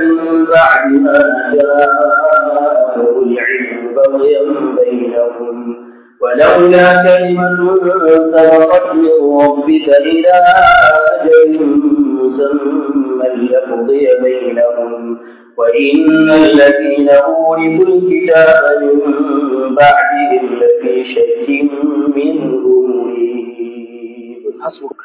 من بعد ما جاءه العلم بغيا بينهم ولولا كلمة سبقت من ربك إلى أجل مسمى لقضي بينهم وإن الذين أورثوا الكتاب من بعدهم لفي شك منه مريب حسبك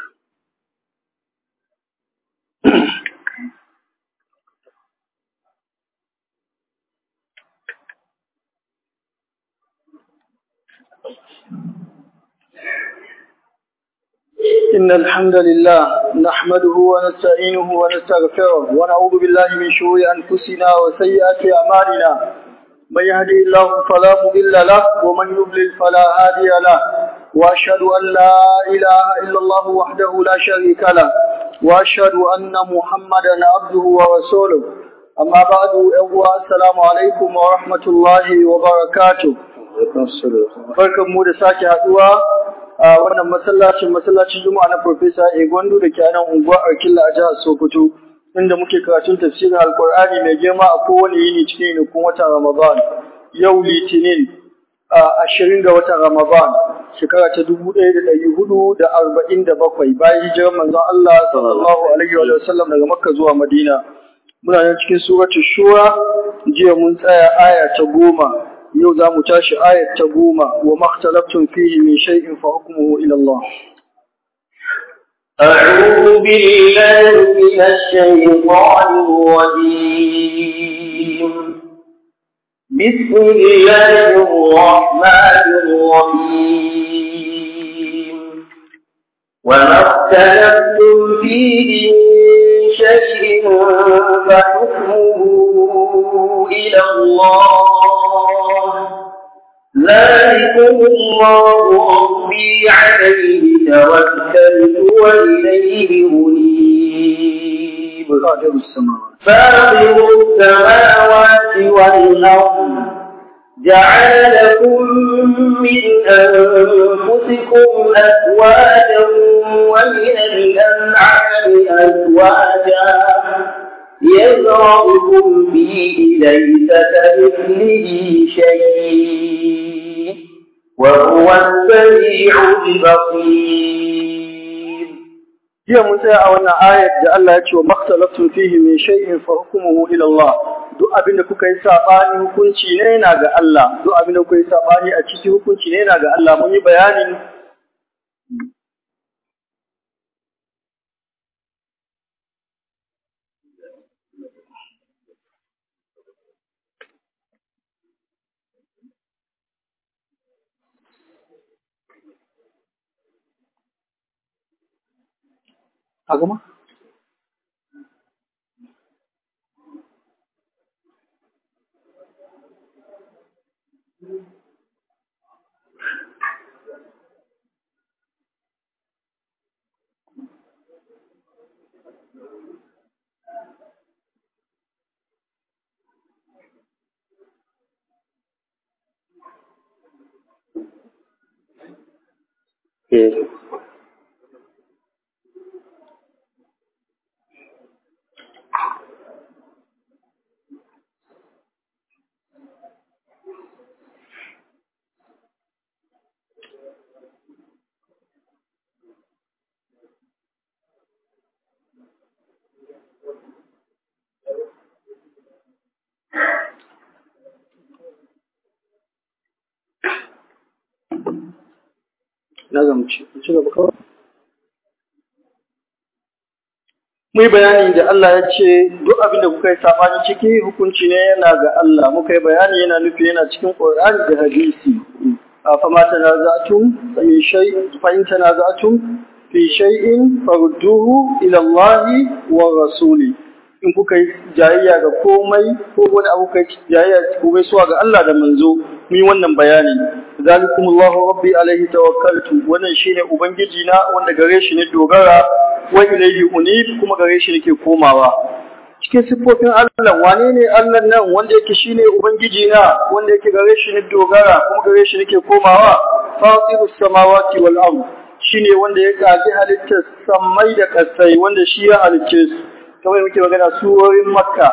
إن الحمد لله نحمده ونستعينه ونستغفره ونعوذ بالله من شرور أنفسنا وسيئات أعمالنا من يهدي الله فلا مضل له ومن يضلل فلا هادي له وأشهد أن لا إله إلا الله وحده لا شريك له وأشهد أن محمدا عبده ورسوله أما بعد السلام عليكم ورحمة الله وبركاته barkan mu da sake haduwa a wannan masallacin masallacin juma'a na Profesa Egwandu da ke nan unguwa Arkilla a jihar Sokoto inda muke karatun tafsirin Alkur'ani mai girma a kowane yini cikin yinikun watan Ramadan yau Litinin ashirin ga watan Ramadan shekara ta dubu ɗaya da ɗari hudu da arba'in da bakwai bayan hijirar manzon Allah sallallahu alaihi wa sallam daga Makka zuwa Madina muna nan cikin suratul Shura jiya mun tsaya aya ta goma yau za mu tashi ayat ta goma wa makhtalaftun fihi min shay'in fa hukmuhu ila Allah أعوذ بالله من الشيطان الرجيم بسم الله الرحمن الرحيم وما اختلفتم فيه من شيء فحكمه إلى الله ذلكم الله ربي عليه توكلت وإليه أنيب قادر السماوات فاطر السماوات والأرض جعل لكم من أنفسكم أزواجا ومن الأنعام أزواجا يزرعكم فيه ليس كمثله شيء وهو السميع البصير jiya mun tsaya a wannan ayat da Allah ya ce wa makhtalaftun fihi min shay'in fa hukmuhu ila Allah duk abin da kuka yi sabani hukunci ne yana ga Allah duk abin da kuka yi sabani a ciki hukunci ne yana ga Allah mun yi bayanin a gama Eh. na zamci ci gaba kawai Mu yi bayani da Allah ya ce duk abin da kuka yi sabani ciki hukunci ne yana ga Allah muka yi bayani yana nufi yana cikin Qur'ani da hadisi a fama tanaza'tum fi shay fa in tanaza'tum fi shay'in farudduhu ila Allah wa rasuli in kuka yi jayayya ga komai ko wani abu kai jayayya komai suwa ga Allah da manzo mu yi wannan bayani zalikumullahu rabbi alaihi tawakkaltu wannan shine ubangiji na wanda gare shi ne dogara wa ilaihi unib kuma gare shi nake komawa cikin siffofin Allah wane ne Allah nan wanda yake shine ubangiji na wanda yake gare shi ne dogara kuma gare shi nake komawa fatirus samawati wal ard shine wanda ya kage halittar samai da kasai wanda shi ya halicce su kamar muke magana surorin makka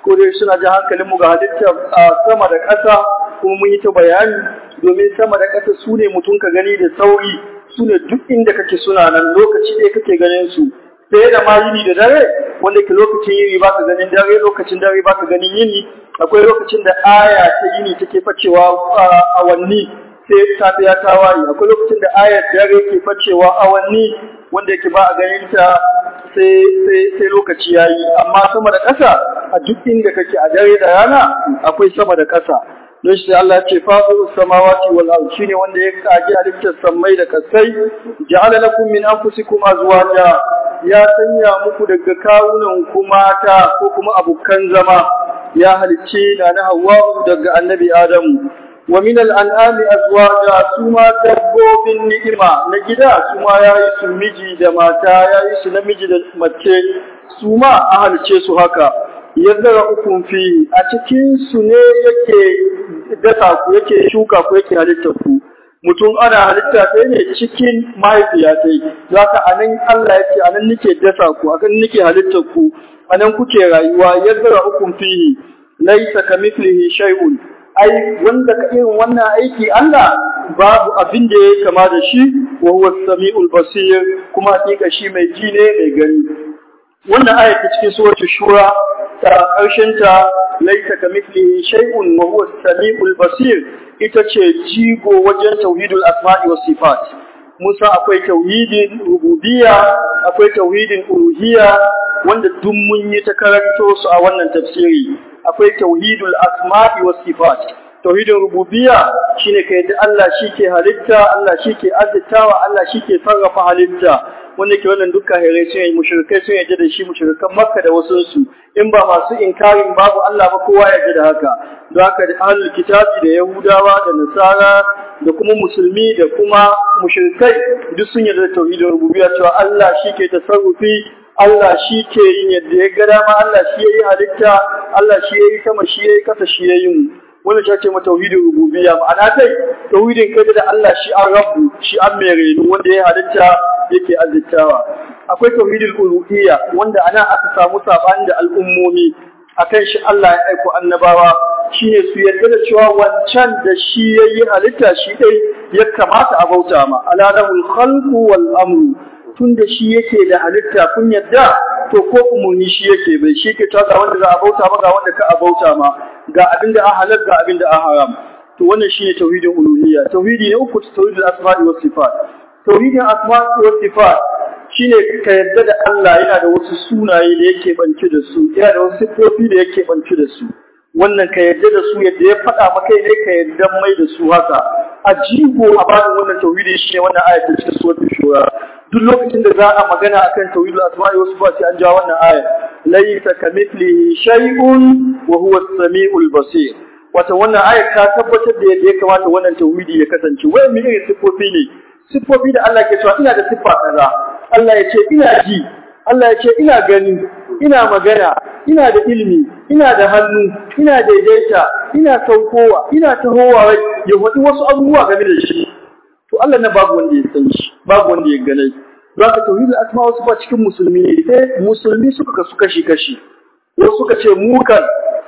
ko dai suna ji hankalin mu ga halittar sama da ƙasa kuma mun yi ta bayani domin sama da ƙasa su ne mutum ka gani da sauri su ne duk inda kake suna nan lokaci ɗaya kake ganin su sai da ma yini da dare wanda ke lokacin yini ba ka ganin dare lokacin dare ba ka ganin yini akwai lokacin da aya ta yini take facewa awanni sai safiya ta waye akwai lokacin da ayar dare ke facewa awanni wanda yake ba a ganin ta sai sai lokaci yayi amma sama da ƙasa a duk inda kake a dare da rana akwai sama da ƙasa don shi Allah ya ce fasiru samawati wal ard shine wanda ya kaji halittar sammai da kasai ja'ala lakum min anfusikum azwaja ya sanya muku daga kawunan ku mata ko kuma abukan zama ya halicce na na Hawwa daga annabi Adamu wa min al-an'ami azwaja suma dabbobin ni'ima na gida suma yayi su miji da mata yayi su namiji da mace suma a halicce su haka yadda ukun fi a cikin su ne yake dasa ku yake shuka ku yake halitta ku mutum ana halitta sai ne cikin mahaifiya sai zaka anan Allah yake anan nake dasa ku akan nake halitta ku anan kuke rayuwa yadda ukun fihi laysa kamithlihi shay'un ai wanda ka irin wannan aiki Allah babu abin da yake kama da shi wa huwa samiul basir kuma hakika shi mai ji ne mai gani wannan aya ta cikin suratul shura ta karshen ta laita kamithlihi shay'un wa huwa samiul basir ita ce jigo wajen tauhidul asma'i was sifat Musa akwai tauhidin rububiyya akwai tauhidin uluhiyya wanda duk mun yi ta karanto su a wannan tafsiri akwai tauhidul asma'i was sifat tauhidin rububiyya shine ka yadda Allah shike halitta Allah shike azzatawa Allah shike sarrafa halitta wanda ke wannan dukkan hare sun yi mushrikai sun yadda da shi mushrikan Makka da wasu su in ba masu inkarin babu Allah ba kowa yadda da haka don haka da ahlul kitabi da yahudawa da nasara da kuma musulmi da kuma mushrikai duk sun yarda da tauhidin rububiyya cewa Allah shike tasarrufi Allah shi ke yin yadda ya ga dama Allah shi yayi halitta Allah shi yayi sama shi yayi kasa shi yayi mu wannan shi ce ma tauhidin rububiyya ma'ana dai tauhidin kai da Allah shi an rabbu shi an mai renu wanda ya halitta yake azzittawa akwai tauhidul uluhiyya wanda ana aka samu sabani da al'ummomi akan shi Allah ya aiko annabawa shine su yarda da cewa wancan da shi yayi halitta shi dai ya kamata a bauta ma aladahul khalqu wal amru tunda shi yake da halitta kun yadda to ko umurni shi yake bai shi ke ga wanda za a bauta ma ga wanda ka a bauta ma ga abinda a halal ga abinda a haram to wannan shine tauhidin uluhiyya tauhidi ne uku tauhidul asma'i was sifat tauhidin asma'i was sifat shine ka yadda da Allah yana da wasu sunaye da yake banci da su yana da wasu sifofi da yake banci da su wannan ka yadda da su yadda ya faɗa maka ne ka yadda mai da su haka a jigo a bada wannan tauhidi shi ne wannan aya ta cikin suratul shura duk lokacin da za a magana akan tauhidul asma'i wasu ba sai an ja wannan aya laysa kamithlihi shay'un wa huwa as-sami'ul basir wato wannan aya ta tabbatar da yadda ya kamata wannan tauhidi ya kasance wai me irin sifofi ne sifofi da Allah ke cewa ina da siffa kaza Allah ya ce ina ji Allah ya ce ina gani ina magana ina da ilimi ina da hannu ina daidaita ina saukowa ina tahowa ya faɗi wasu abubuwa game da shi to Allah na babu wanda ya san shi babu wanda ya gane za ka tauhidul asma wasu ba cikin musulmi ne sai musulmi suka kasu kashi kashi wasu suka ce mu kan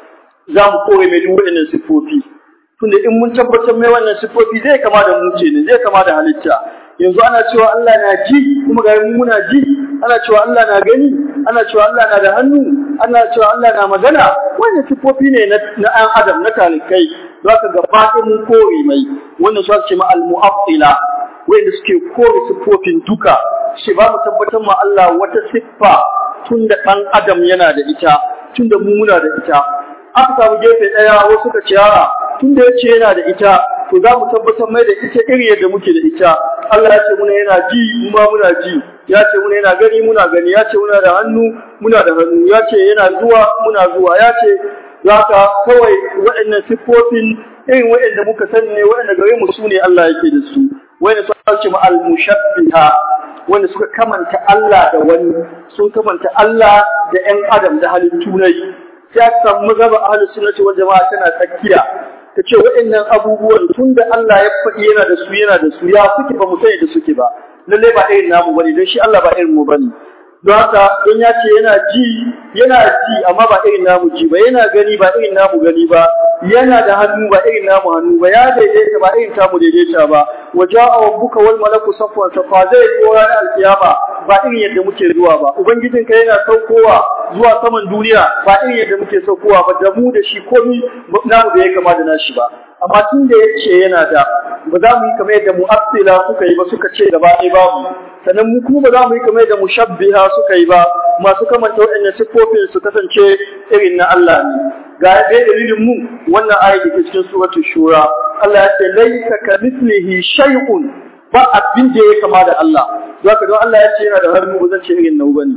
za mu kore mai duk waɗannan siffofi tunda in mun tabbatar mai wannan siffofi zai kama da mu ce ne zai kama da halitta yanzu ana cewa Allah na ji kuma ga mu muna ji ana cewa Allah na gani ana cewa Allah na da hannu ana cewa Allah na magana wannan siffofi ne na ɗan adam na talikai zaka ga faɗin mun kore mai wannan su ce ma al-mu'attila wanda suke kore siffofin duka shi ba mu tabbatar ma Allah wata siffa tunda ɗan adam yana da ita tunda mu muna da ita aka samu gefe ɗaya wasu suka ce a'a tunda yace yana da ita to za mu tabbatar mai da ita iri yadda muke da ita Allah ya ce muna yana ji mu ma muna ji ya ce muna yana gani muna gani ya ce muna da hannu muna da hannu ya ce yana zuwa muna zuwa ya ce zaka kawai waɗannan siffofin irin waɗanda muka sani ne waɗanda gare mu su ne Allah yake da su wanda suka ce ma al-mushabbiha wanda suka kamanta Allah da wani sun kamanta Allah da ƴan adam da halittu ne sai aka samu mazhaba ahlus sunnati wal jama'a tana tsakiya ta ce waɗannan abubuwan tun da Allah ya faɗi yana da su yana da su ya suke ba mu sani da suke ba lalle ba irin namu bane don shi Allah ba irin mu bane don haka don ya ce yana ji yana ji amma ba irin namu ji ba yana gani ba irin namu gani ba yana da hannu ba irin namu hannu ba ya daidaita ba irin tamu daidaita ba waja'a rabbuka wal malaku safwan safa zai zo ranar alkiyama ba irin yadda muke zuwa ba ubangijinka yana saukowa zuwa saman duniya ba irin yadda muke saukowa ba da mu da shi komai namu da ya kama da nashi ba amma tun da ya ce yana da ba za mu yi kamar yadda mu'assila suka yi ba suka ce gaba ɗaya babu sannan mu kuma ba za mu yi kamar yadda mushabbiha suka yi ba masu kamanta waɗannan siffofin su kasance irin na Allah ne ga ɗaya dalilin mu wannan ayat da ke cikin suratul shura Allah ya ce laisa ka mislihi shay'un ba abin da ya kama da Allah zaka don Allah ya ce yana da hannu ba zan ce irin nau bane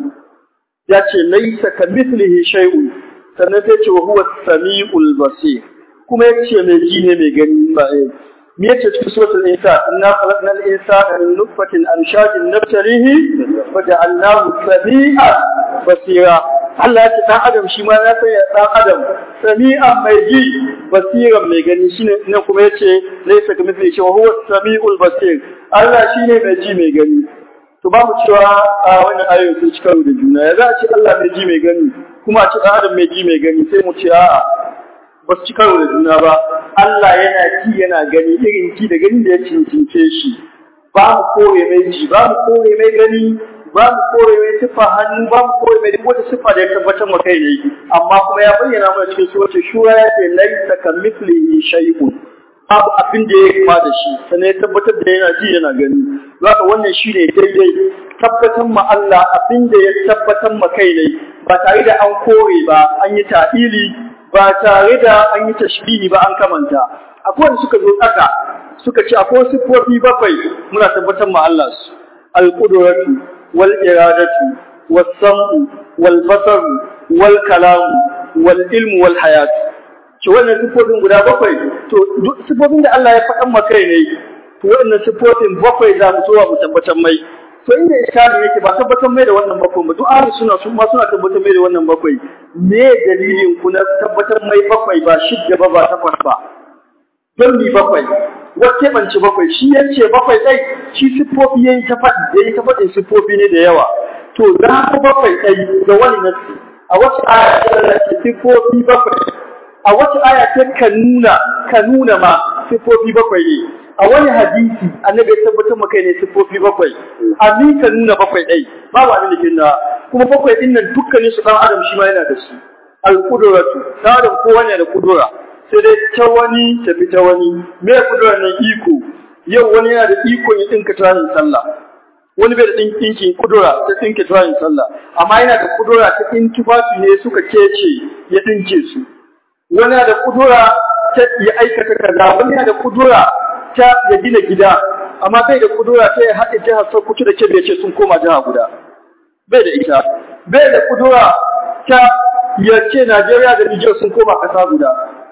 ya ce laisa ka mislihi shay'un sannan sai ce wa huwa samiul basir kuma ya ce mai ji ne mai gani ba eh me yace cikin suratul insa inna khalaqnal insana min nutfatin amshajin nabtalihi wa ja'alnahu sami'an basira Allah ya ce dan adam shi ma ya sanya dan adam sami'an mai ji basiran mai gani shine nan kuma yace laysa kamithlihi shay'un huwa sami'ul basir Allah shine mai ji mai gani to babu cewa a wannan ayoyin sun ci karo da juna ya za a ce Allah mai ji mai gani kuma a ce dan adam mai ji mai gani sai mu ce a'a ba su ci karo da juna ba Allah yana ji yana gani irin ji da gani da ya cincince shi ba mu kore mai ji ba mu kore mai gani ba mu kore mai siffa hannu ba mu kore mai wata siffa da ya tabbatar ma kai ne amma kuma ya bayyana mana cikin suratul shura ya ce laisa kamithlihi shay'un babu abin da ya kama da shi sannan ya tabbatar da yana ji yana gani zaka wannan shine daidai tabbatar ma Allah abin da ya tabbatar ma kai ne ba tare da an kore ba an yi ta'ili ba tare da an yi tashbihi ba an kamanta akwai wanda suka zo tsaka suka ce akwai siffofi bakwai muna tabbatar ma Allah su al-qudratu wal iradatu was sam'u wal basaru wal kalamu wal ilmu wal hayatu ce wannan siffofin guda bakwai to siffofin da Allah ya faɗan ma kai ne to wannan siffofin bakwai za mu zuwa mu tabbatar mai to inda iskali yake ba tabbatar mai da wannan bakwai ba duk ahli suna sun ma suna tabbatar mai da wannan bakwai me dalilin ku na tabbatar mai bakwai ba shidda ba ba takwas ba don mi bakwai wacce banci bakwai shi yace bakwai dai shi siffofi yayi ta faɗi yayi ta faɗin siffofi ne da yawa to za ku bakwai dai da wani nasi a wacce aya ce siffofi bakwai a wacce aya ce ka nuna ka nuna ma siffofi bakwai ne a wani hadisi annabi ya tabbatar maka ne siffofi bakwai a ni ka nuna bakwai ɗai babu abin da ke nuna kuma bakwai ɗin nan dukkanin su ɗan adam shi ma yana da su al-qudratu ɗan adam kowa ne da kudura sai dai ta wani tafi ta wani me kudura nan iko yau wani yana da iko ya ɗinka tarin sallah wani bai da ɗinkin kudura ta ɗinka tarin sallah amma yana da kudura ta ɗin tufafi ne suka kece ya ɗinke su wani yana da kudura ta ya aikata kaza wani yana da kudura ta ya gina gida amma bai da kudura ta ya haɗe jihar Sokoto da Kebbi ce sun koma jiha guda bai da ita bai da kudura ta ya ce Najeriya da Nijar sun koma ƙasa guda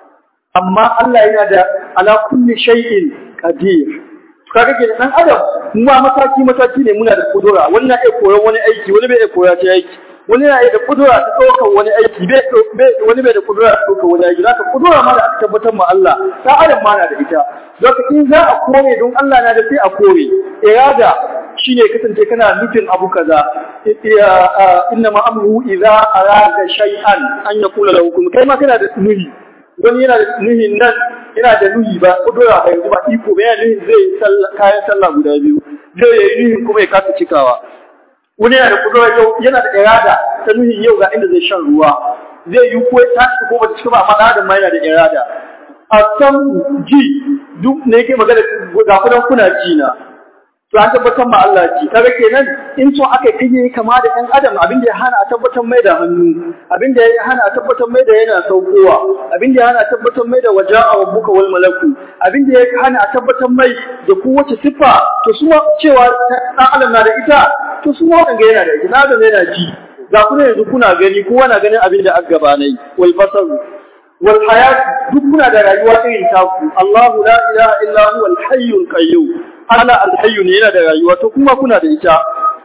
amma Allah yana da ala kulli shay'in qadir kaga ke dan adam mu ma mataki mataki ne muna da kudura wani na iya koyon wani aiki wani bai iya koya ta aiki wani na iya da kudura ta ɗaukar wani aiki wani bai da kudura ta ɗaukar wani aiki zaka kudura ma da aka tabbatar ma Allah ta adam ma na da ita zaka in za a kore don Allah na da sai a kore irada shine kasance kana nufin abu kaza inna ma amruhu idza arada shay'an an yaqula lahu kun kai ma kana da nuhi wani yana da nuhin nan yana da nuhi ba kudura ba yanzu ba iko ba yana nuhin zai kayan sallah guda biyu zai yi nuhin kuma ya kasa cikawa wani yana da kudura yau yana da irada ta nuhin yau ga inda zai shan ruwa zai yi ko ta cika ko ba ta cika ba amma da ma yana da irada a san ji duk ne yake magana ga kudan kuna ji na to an tabbatar ma Allah ji kaga kenan in so aka kije kama da ɗan adam abin da ya hana a tabbatar mai da hannu abin da ya hana a tabbatar mai da yana saukowa abin da ya hana a tabbatar mai da waja'a rabbuka wal malaku abin da ya hana a tabbatar mai da kowace siffa to su cewa ɗan adam na da ita to su ma wanga yana da ita na da yana ji ga kuna yanzu kuna gani kowa na ganin abin da aka gabanai wal basar wal hayat duk kuna da rayuwa irin taku Allahu la ilaha illa huwa al hayyul qayyum Allah alhayyu ne yana da rayuwa to kuma kuna da ita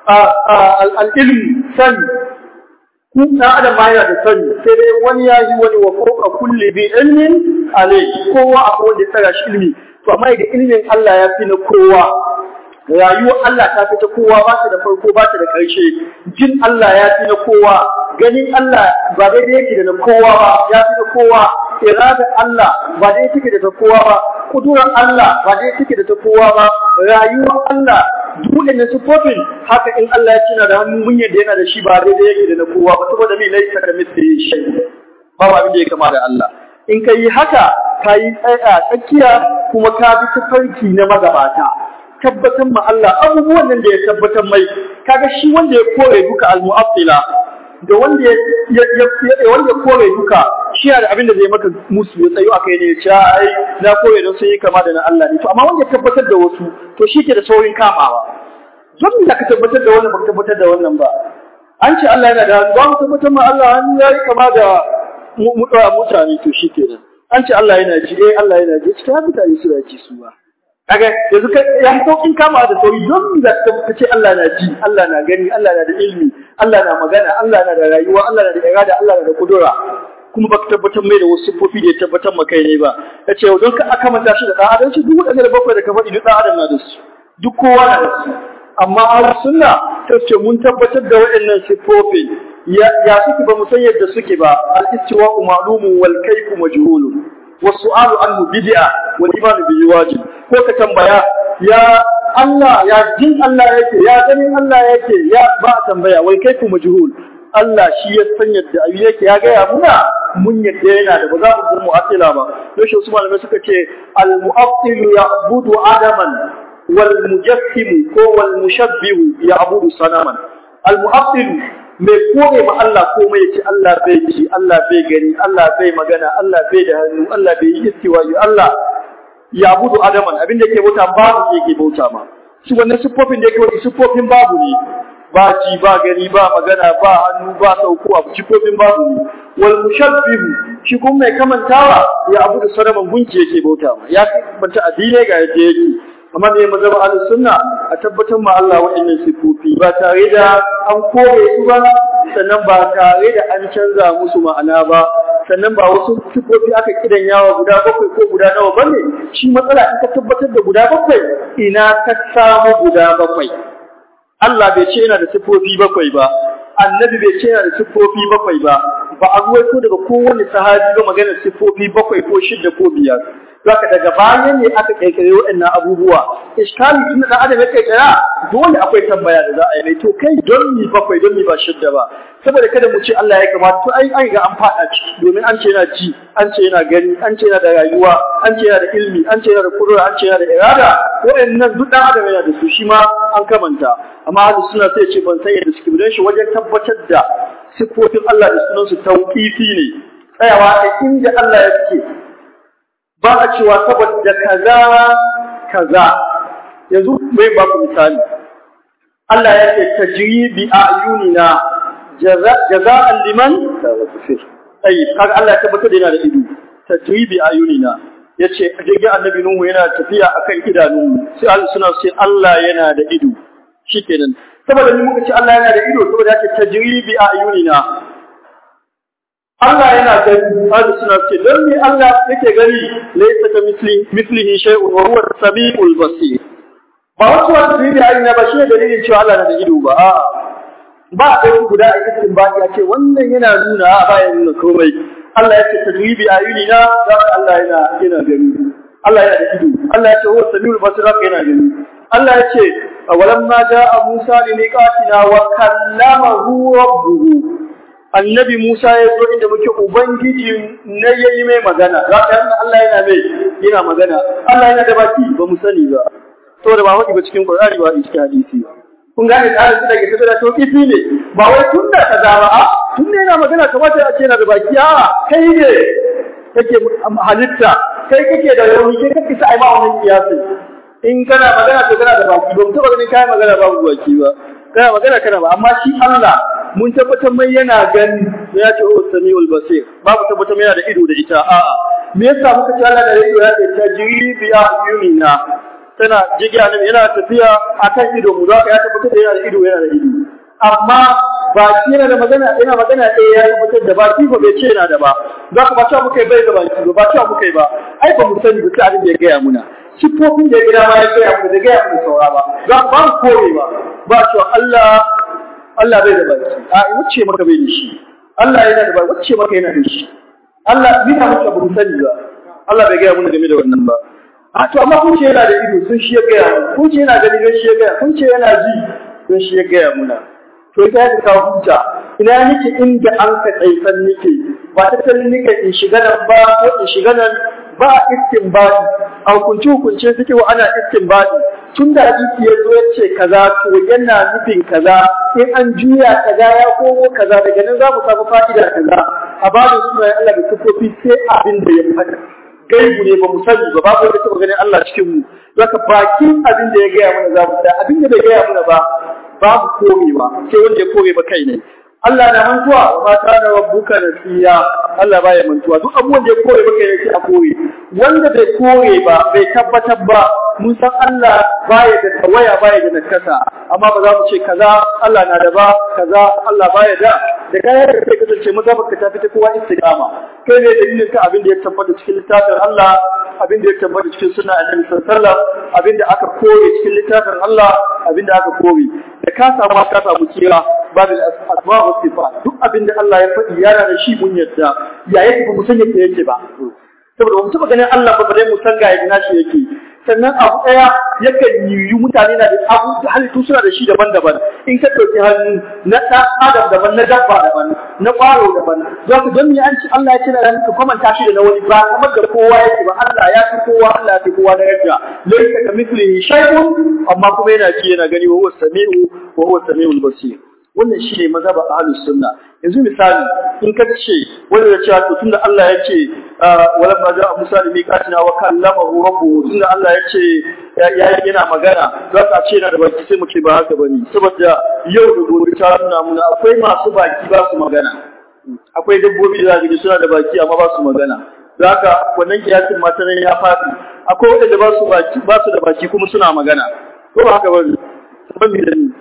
al-ilm sani ku na adam ma yana da sani sai dai wani ya yi wani wa fawqa kulli bi ilmin alai kowa akwai wanda ya tsara shi ilmi to amma da ilmin Allah ya fi na kowa rayuwar Allah ta fi ta kowa ba ta da farko ba ta da ƙarshe jin Allah ya fi na kowa ganin Allah ba daidai yake da na kowa ba ya fi na kowa irada Allah ba daidai take da ta kowa ba kudurar Allah ba daidai take da ta kowa ba rayuwar Allah duk da sifofin haka in Allah ya cina da hannu mun yadda yana da shi ba daidai yake da na kowa ba saboda me laisa ka mithli shay babu abin da ya kama da Allah in ka yi haka ka yi tsaya tsakiya kuma ka bi tafarki na magabata tabbatar ma Allah abubuwan nan da ya tabbatar mai kaga shi wanda ya kore duka al-mu'attila da wanda ya ya wanda ya kore duka shi da abin da zai maka musu ya tsayo akai ne ya ce ai na kore don sun yi kama da na Allah ne to amma wanda ya tabbatar da wasu to shi ke da saurin kamawa don da ka tabbatar da wannan ba ka tabbatar da wannan ba an ce Allah yana da hannu ba mu tabbatar ma Allah hannu ya yi kama da mutane to shi kenan an ce Allah yana ji eh Allah yana ji cikin mutane suna ji su ba kaga yanzu kai ya saukin kama da sauri don da ka ce Allah na ji Allah na gani Allah na da ilmi Allah na magana Allah na da rayuwa Allah na da irada Allah na da kudura kuma baka tabbatar mai da wasu siffofi da ya tabbatar maka ne ba ya ce don ka aka manta shi da ɗan adam shi duk waɗanda da bakwai da ka faɗi duk ɗan adam na da su duk kowa na da su amma ahlus sunna ta ce mun tabbatar da waɗannan siffofin ya suke ba mu san yadda suke ba al-istiwa'u ma'lumun wal kayfu majhulun wa su'alu anhu bid'a wal iman bihi wajib ko ka tambaya ya Allah ya jin Allah yake ya ganin Allah yake ya ba tambaya wai kayfu majhul Allah shi ya san yadda abu yake ya gaya muna mun yadda yana da ba za mu zama mu'attila ba don shi wasu malamai suka ce al-mu'attilu ya'budu adaman wal mujassimu ko wal mushabbihu ya'budu sanaman al-mu'attilu mai kore ma Allah komai yace Allah bai ji Allah bai gani Allah bai magana Allah bai da hannu Allah bai yi istiwa'i Allah ya budu adaman abin da yake bauta babu yake bauta ma shi wannan siffofin da yake wani siffofin babu ne ba ji ba gani ba magana ba hannu ba sauko a siffofin babu ne wal mushabbihu shi kuma mai kamantawa ya abu da sanaman gunki yake bauta ma ya banta addinai ga yadda yake amma ne mazhab ahlus sunna a tabbatar ma Allah wa'annan sifofi ba tare da an kore su ba sannan ba tare da an canza musu ma'ana ba sannan ba wasu sifofi aka kidan yawa guda bakwai ko guda nawa bane shi matsala in ka tabbatar da guda bakwai ina ka samu guda bakwai Allah bai ce yana da sifofi bakwai ba annabi bai ce yana da siffofi bakwai ba ba a ruwaito daga kowane sahabi ba maganar siffofi bakwai ko shidda ko biyar zaka daga baya ne aka kirkire waɗannan abubuwa iskali tun da adam ya kirkira dole akwai tambaya da za a yi mai to kai don mi bakwai don mi ba shidda ba saboda kada mu ce Allah ya kamata to ai an ga an fada ciki domin an ce yana ci an ce yana gani an ce yana da rayuwa an ce yana da ilmi an ce yana da kudura an ce yana da irada waɗannan duk dan adam yana da su shi ma an kamanta amma ahlus sunna sai ce ban san yadda suke don shi wajen tabbatar da siffofin Allah da sunansu tauqifi ne tsayawa a inda Allah ya ce ba a cewa saboda kaza kaza yanzu mai ba ku misali Allah ya ce tajri bi ayunina jaza'an liman tayyib kaga Allah ya tabbatar da yana da ido tajri bi ayunina yace jirgin annabi Nuhu yana tafiya akan idanunmu sai Allah suna ce Allah yana da ido shikenan saboda ni muka ce Allah yana da ido saboda yake tajribi a ayunina Allah yana gani hadu suna ce don me Allah yake gani laysa ka misli mislihi shay'un wa huwa as-sami'ul basir ba wasu wasu tajribi a ayunina ba shi ne dalilin cewa Allah na da ido ba a'a ba a ɗauki guda a cikin ba ya ce wannan yana nuna a ba ya nuna komai Allah ya ce tajribi a ayunina za ka Allah yana yana gani Allah yana da ido Allah ya ce huwa as-sami'ul basir za ka yana gani Allah ya ce ولما جاء موسى لميقاتنا وكلمه ربه annabi Musa ya zo inda muke ubangiji na yayi mai magana za ka yana Allah yana mai yana magana Allah yana da baki ba mu sani ba to da ba hudi ba cikin Qur'ani ba cikin hadisi kun gane tsarin su da ke tafiya to kifi ne ba wai tun da kaza ba a tun ne yana magana kamata a ce yana da baki a kai ne kake halitta kai kake da rauni kai kake sa ai ma wannan kiyasi in kana magana to kana da baki ba mu taba ganin kai magana babu baki ba kana magana kana ba amma shi Allah mun tabbatar mai yana gani ya ce oh samiul basir babu tabbatar mai yana da ido da ita a'a me yasa muka ce Allah da ido ya ce tajribi ya yunina tana jigiya ne yana tafiya akan ido mu zaka ya tabbatar da yana da ido yana da ido amma baki yana da magana yana magana ɗaya ya tabbatar da baki ba bai ce yana da ba za ka ba cewa muka yi bai da baki ba ba cewa muka yi ba ai ba mu sani ba sai abin da ya gaya muna sifofin da ya gida ma ya gaya mu da gaya mu saura ba za ba mu kore ba ba cewa Allah Allah bai da baki a wacce maka bai da shi Allah yana da baki wacce maka yana da shi Allah ni na muka bu sani ba Allah bai gaya mu game da wannan ba a to amma kun ce yana da ido sun shi ya gaya mu kun ce yana gani don shi ya gaya kun ce yana ji don shi ya gaya muna to ita ya kawo hujja ina nake inda an ka tsaifan nake ba ta tallin nake in shiga nan ba ko in shiga nan ba istinbadi a hukunci hukunce suke wa ana istinbadi tun da hadisi ya zo ya ce kaza to yana nufin kaza in an juya kaza ya komo kaza daga nan za mu samu fa'ida kaza a bada sunayen Allah da sifofi sai abin da ya faɗa gaibu ne ba mu sani ba babu wanda taɓa ganin Allah cikin mu zaka bakin abin da ya gaya mana za mu da abin da bai gaya mana ba babu korewa sai wanda ya kore ba kai ne Allah na mantuwa wa ma kana rabbuka nasiya Allah baya mantuwa duk abubuwan da ya kore ba kai ne sai a kore wanda bai kore ba bai tabbatar ba mun san Allah baya da tawaya baya da nakasa amma ba za mu ce kaza Allah na da ba kaza Allah baya da da kayan da kai kasance maza baka tafi ta kowa istiqama kai ne dalilin ka abin da ya tabbata cikin littafin Allah abin da ya tabbata cikin sunna Annabi sallallahu alaihi wasallam abin da aka kore cikin littafin Allah abin da aka kore da ka samu ka samu kira babu asma wa sifat duk abin da Allah ya faɗi yana da shi mun yadda ya yake ba mu san yake yake ba saboda ba mu taɓa ganin Allah ba bare mu san ga yadda nashi yake sannan abu ɗaya yakan yiwu mutane na da abu halittu suna da shi daban-daban in ka ɗauki hannu na ɗan adam daban na dabba daban na ƙwaro daban za ku don an ci Allah ya ce na ka kwamanta shi da na wani ba kamar da kowa yake ba Allah ya fi kowa Allah ya fi kowa na yadda laisa ka mithlihi shay'un amma kuma yana ji yana gani wa huwa sami'u wa huwa sami'ul basir wannan shi ne mazhaba ahlus sunna yanzu misali in ka ce wanda ya ce to tunda Allah ya ce wala ma ja'a Musa da miqatina wa kallamahu rabbuhu tunda Allah ya ce ya yana magana za ka ce yana da baki sai mu ce ba haka bane saboda yau da gobe ta nuna muna akwai masu baki ba su magana akwai dabbobi da zaka suna da baki amma ba su magana haka wannan kiyasin mata nan ya faɗi akwai wanda ba su baki ba su da baki kuma suna magana ko ba haka bane ban da ni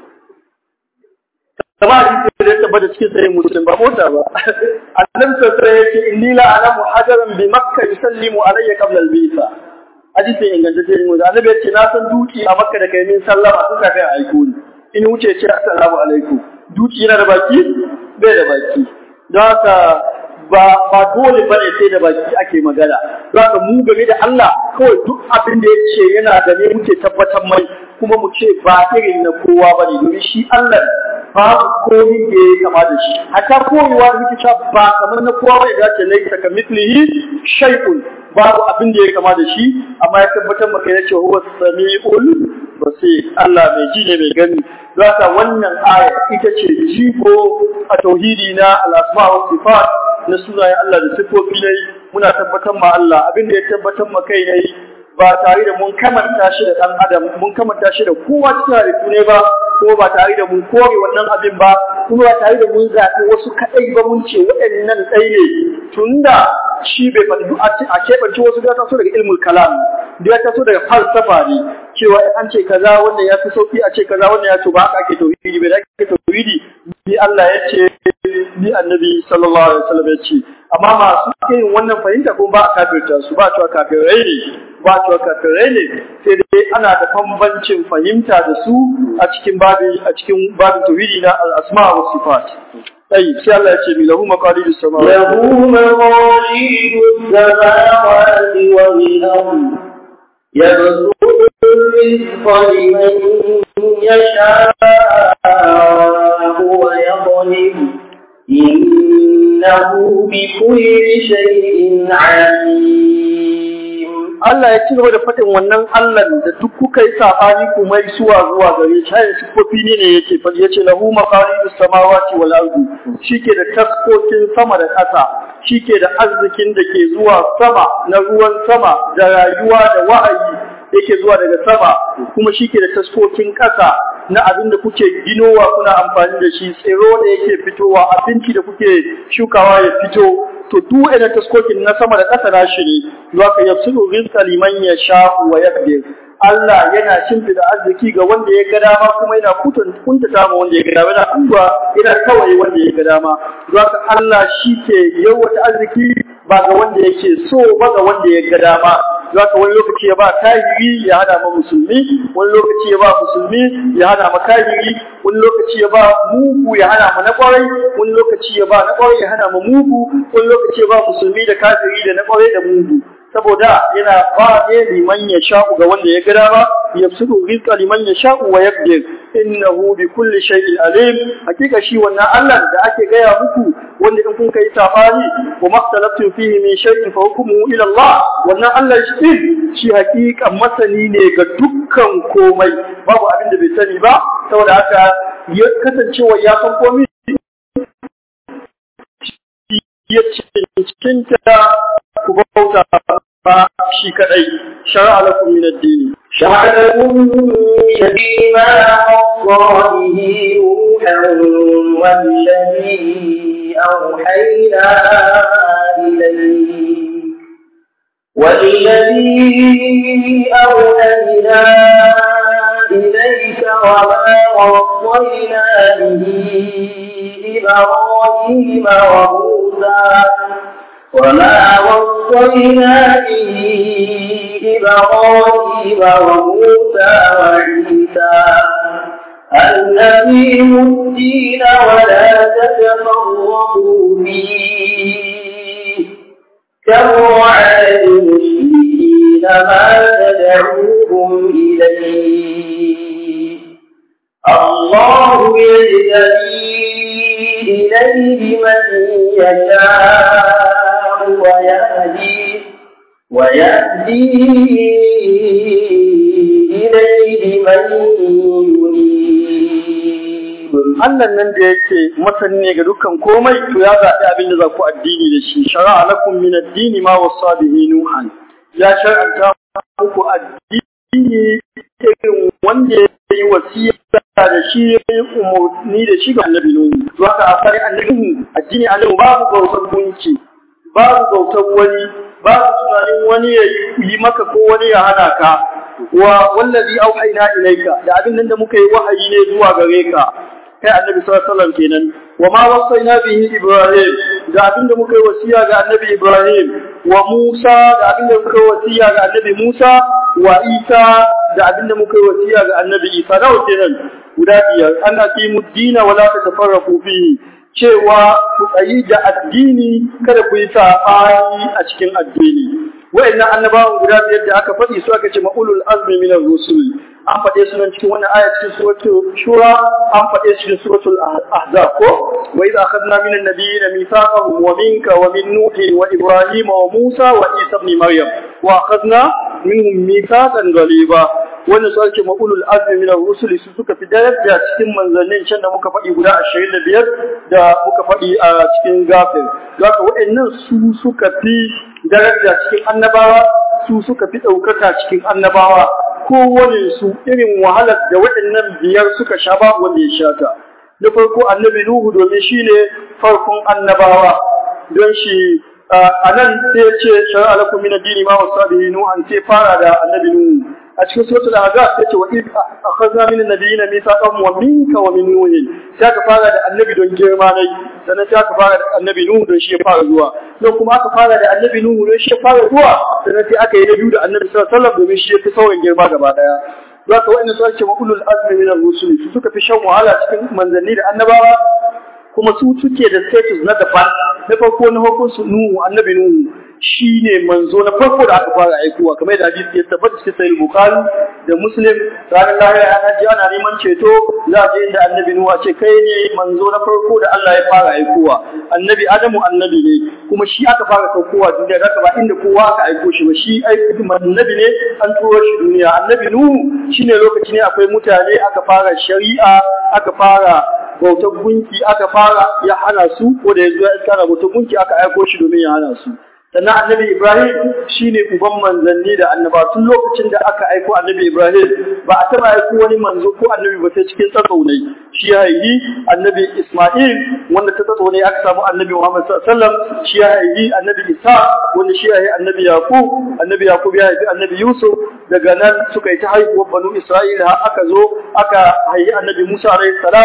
kama hadisi da ya tabbata cikin sahih muslim ba mota ba annabi sallallahu alaihi wasallam yace inni la alamu hajaran bi makka yusallimu alayya qabla al-bisa hadisi ingantacce ne mu annabi yace na san duki a makka da kai min sallama sun kafin a aiko ni in wuce ce assalamu alaikum duki yana da baki bai da baki don haka ba ba dole bane sai da baki ake magana don haka mu game da Allah kawai duk abin da yace yana da ne muke tabbatar mai kuma mu ce ba irin na kowa bane domin shi Allah babu komi da ya kama da shi hatta koyewa da muke cewa ba kamar na kowa bai dace laisa ka mithlihi shay'un babu abin da ya kama da shi amma ya tabbatar maka yace huwa samiul basir Allah mai ji ne mai gani zaka wannan aya ita ce jigo a tauhidi na al-asma wa sifat na sunayen Allah da sifofi ne muna tabbatar ma Allah abin da ya tabbatar ma kai ne ba tare da mun kamanta shi da ɗan adam mun kamanta shi da kowa cikin halittu ne ba ko ba tare da mun kore wannan abin ba kuma ba tare da mun zaɓi wasu kaɗai ba mun ce waɗannan ɗai ne tunda shi bai faɗi a keɓance wasu da taso daga ilmul kalam da ya taso daga falsafa ne cewa an ce kaza wannan ya fi sauki a ce kaza wannan ya ce ba haka ake tauhidi bai da ake tauhidi ni Allah ya ce ni annabi sallallahu alaihi wasallam ya ce amma masu yin wannan fahimta ko ba a kafirta su ba cewa kafirai ne ba cewa kafirai ne sai dai ana da bambancin fahimta da su a cikin babin a cikin babin tauhidi na al-asma wa sifat طيب sai Allah ya ce mi lahu maqalidus samawati lahu maqalidus samawati wal ard yabsutu rizqa liman yasha'u wa yaqdir innahu bikulli shay'in alim Allah ya ci gaba da faɗin wannan Allah da duk kuka yi sabani ku mai suwa zuwa gare shi hayin sifofi ne ne yake faɗi yace lahu maqalidus samawati wal ardi shike da taskokin sama da ƙasa shike da arzikin da ke zuwa sama na ruwan sama da rayuwa da wa'ayi yake zuwa daga sama kuma shike da taskokin ƙasa na abin da kuke ginowa kuna amfani da shi tsiro da yake fitowa abinci da kuke shukawa ya fito to duk ina taskokin na sama da ƙasa na shi ne za ka yafsiru rizqa liman yasha wa yaqdir Allah yana shimfida arziki ga wanda ya ga dama kuma yana kuntata ma wanda ya ga dama yana kuwa yana kawai wanda ya ga dama za ka Allah shi ke yawata arziki ba ga wanda yake so ba ga wanda ya ga dama zaka wani lokaci ya ba kahiri ya hana ma musulmi wani lokaci ya ba musulmi ya hana ma kahiri wani lokaci ya ba mugu ya hana ma na kwarai wani lokaci ya ba na kwarai ya hana ma mugu wani lokaci ya ba musulmi da kafiri da na kwarai da mugu saboda yana ba ne liman ya sha'u ga wanda ya gada ba ya sudu rizqa liman ya sha'u wa yaqdir innahu bi kulli shay'in alim hakika shi wannan Allah da ake gaya muku wanda in kun kai safari wa maktalaftu fihi min shay'in fa hukmuhu ila Allah wannan Allah shi shi hakika masani ne ga dukkan komai babu abin da bai sani ba saboda haka ya kasancewa ya san komai ya cincinta ku bauta ba shi kadai shara'a lakum min ad-din شرع لكم من الدين ما وصى به نوحا والذي أوحينا إليك والذي أوحينا إليك وما وصينا به إبراهيم وموسى وما وصينا به إبراهيم وموسى وعيسى أن أقيموا الدين ولا تتفرقوا فيه كبر على المشركين ما تدعوهم إليه الله يجتبي إليه من يشاء ويهدي ويهدي إليه من ينيب Allah nan da yake masani ne ga dukkan komai to ya zaɓi abin da za ku addini da shi shara'a lakum min ad-dini ma wasa bihi nuhan ya shar'anta muku addini irin wanda ya yi wasiya da shi ya yi umarni da shi ga annabi nuhu to haka a fari annabi nuhu addini annabi babu bautar gunki babu bautar wani babu tunanin wani ya yi maka ko wani ya hana ka wa wallazi auhayna ilayka da abin nan da muka yi wahayi ne zuwa gare ka kai annabi sallallahu alaihi wasallam kenan wa ma wasaina bihi ibrahim da abin da muka yi wasiya ga annabi ibrahim wa musa da abin da muka yi wasiya ga annabi musa wa isa da abin da muka yi wasiya ga annabi isa nawa kenan guda biyar an aqimu dina wa la tatafarraqu fihi cewa ku tsayi da addini kada ku yi saɓani a cikin addini wa'annan annabawan guda biyar da aka faɗi su aka ce ma'ulul azmi min ar-rusul an faɗe su nan cikin wannan aya cikin suratul shura an faɗe su cikin suratul ahzab ko wa idza akhadna min an-nabiyyin mithaqahum wa minka wa min nuhi wa ibrahima wa musa wa isa ibn maryam wa akhadna minhum mithaqan ghaliba wannan su ake ma'ulul azmi min ar-rusul su suka fi daraja cikin manzannin can da muka faɗi guda 25 da muka faɗi a cikin gafir zaka wa'annan su suka fi daraja cikin annabawa su suka fi ɗaukaka cikin annabawa kowane su irin wahalar da waɗannan biyar suka sha babu wanda ya sha ta na farko annabi nuhu domin shi ne farkon annabawa don shi a nan sai ya ce shari'a lakum min ad-dini ma wasa bihi nuhan sai fara da annabi nuhu a cikin suratul ahzab sai ce wa id akhadna min an-nabiyina mithaqan wa minka wa min nuh sai aka fara da annabi don girma ne sannan sai aka fara da annabi nuhu don shi ya fara zuwa don kuma aka fara da annabi nuhu don shi ya fara zuwa sannan sai aka yi na biyu da annabi sallallahu alaihi wasallam domin shi ya fi sauran girma gaba daya zaka wa'annan su ake ma'ulul azmi min ar-rusul su suka fi shan wahala cikin manzanni da annabawa kuma su suke da status na daban na farko na hukunsu nuhu annabi nuhu shi ne manzo na farko da aka fara aikowa kamar da hadisi ya tabbata cikin sahih bukhari da muslim ranar lahira ana ji ana neman ceto za a je inda annabi nuhu ce kai ne manzo na farko da Allah ya fara aikowa annabi adamu annabi ne kuma shi aka fara saukowa duniya da ba inda kowa aka aiko shi ba shi aiki annabi ne an turo shi duniya annabi nuhu shine lokaci ne akwai mutane aka fara shari'a aka fara bautar gunki aka fara ya hana su ko da ya zo ya iskara bautar gunki aka aiko shi domin ya hana su sannan annabi Ibrahim shine uban manzanni da annaba tun lokacin da aka aiko annabi Ibrahim ba a taba aiko wani manzo ko annabi ba sai cikin tsatso ne shi ya haihi annabi Isma'il wanda ta tsatso ne aka samu annabi Muhammad sallallahu alaihi wasallam shi ya haihi annabi Isa wanda shi ya haihi annabi Yaqub annabi Yaqub ya haihi annabi Yusuf daga nan suka yi ta haihuwar banu Isra'ila har aka zo aka haihi annabi Musa alaihi salam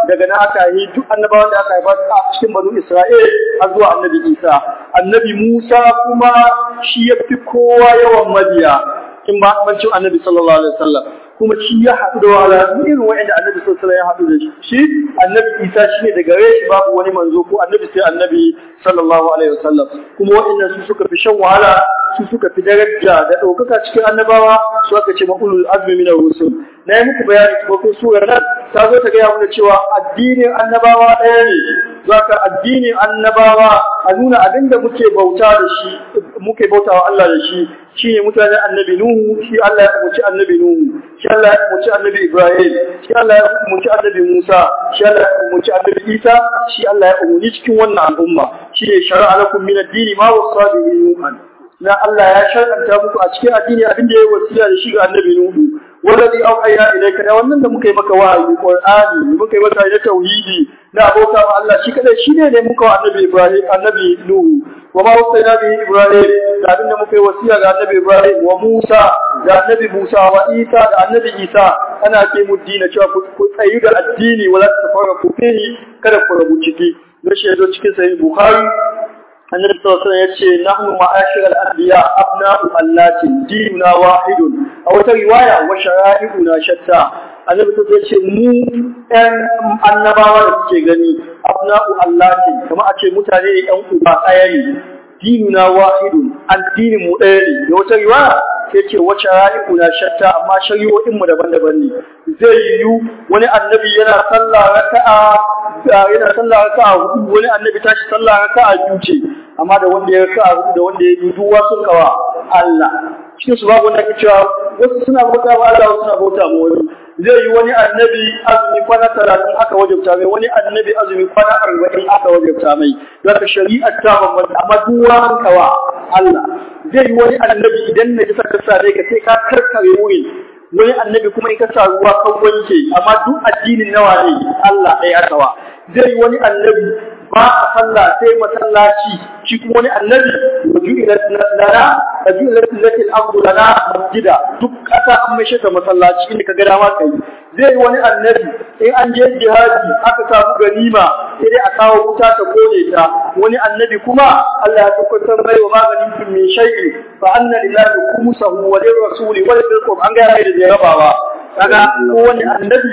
daga nan aka yi duk annabawan da aka haifa a cikin banu Isra'il har zuwa annabi Isa annabi Musa kuma shi ya fi kowa yawan mabiya in ba bancin annabi sallallahu alaihi wasallam kuma shi ya haɗu da wahala irin wa'anda annabi sallallahu alaihi wasallam ya haɗu da shi annabi Isa shi ne daga gare shi babu wani manzo ko annabi sai annabi sallallahu alaihi wasallam kuma wa'annan su suka fi shan wahala su suka fi daraja da ɗaukaka cikin annabawa su aka ce ma'ulul azmi min rusul na yi muku bayani ko ko surar nan ta zo ta gaya mana cewa addinin annabawa ɗaya ne zaka addinin annabawa a nuna abinda muke bauta da shi muke bauta wa Allah da shi shine mutanen annabi Nuhu shi Allah ya umarci annabi Nuhu shi Allah ya umarci annabi Ibrahim shi Allah ya umarci annabi Musa shi Allah ya umarci annabi Isa shi Allah ya umarci cikin wannan al'umma shine shar'a lakum min ad-dini ma wasa bihi Nuhan na Allah ya shar'anta muku a cikin addini abin da ya wasiya da shi ga annabi Nuhu wallazi auhayna ilayka da wannan da muka yi maka wahayi Qur'ani muka yi maka da tauhidi na abota wa Allah shi kadai shine ne muka wa annabi Ibrahim annabi Nuhu wa ma wasayna bi Ibrahim da abin da muka yi wasiya ga annabi Ibrahim wa Musa da annabi Musa wa Isa da annabi Isa ana ce mu dina cewa ku tsayi da addini wala tafarraqu fihi kada ku rabu ciki gashi yazo cikin sahih Bukhari annabi sallallahu alaihi wasallam yace nahnu ma'ashir al-anbiya abna'u allati dinuna wahidun a wata riwaya wa shara'i'una shatta annabi sallallahu alaihi wasallam mu ɗan annabawa da suke gani abna'u allati kamar a ce mutane ne ɗan uba ɗaya ne dinuna wahidun addinin mu ɗaya ne da wata riwaya sai ce wace ra'ikuna shatta amma shari'o'in mu daban-daban ne zai yiwu wani annabi yana sallah raka'a yana sallah raka'a hudu wani annabi tashi sallah raka'a biyu ce amma da wanda ya raka'a hudu da wanda ya yi duwa sun kawa Allah cikin su babu wanda ke cewa wasu suna bauta wa Allah wasu suna bauta ma wani zai yi wani annabi azumi kwana talatin aka wajabta mai wani annabi azumi kwana arba'in aka wajabta mai don ka shari'ar ta bambanta amma duwa an kawa Allah zai yi wani annabi idan na ji saka sa ka sai ka karkare wurin wani annabi kuma in ka sa ruwa kan wanke amma duk addinin nawa ne Allah ɗaya aka wa zai yi wani annabi ba a sallah sai masallaci shi kuma wani annabi wajuilat lana wajuilat latil ardu lana masjida duk kasa an mai ta masallaci inda ka ga dama kai zai wani annabi in an je jihadi aka samu ganima sai dai a kawo wuta ta kone ta wani annabi kuma Allah ya tabbatar mai wa maganin kun min shay'in fa anna lillahi khumsahu wa lirrasuli wa lil qur'an an ga mai da jarabawa kaga ko wani annabi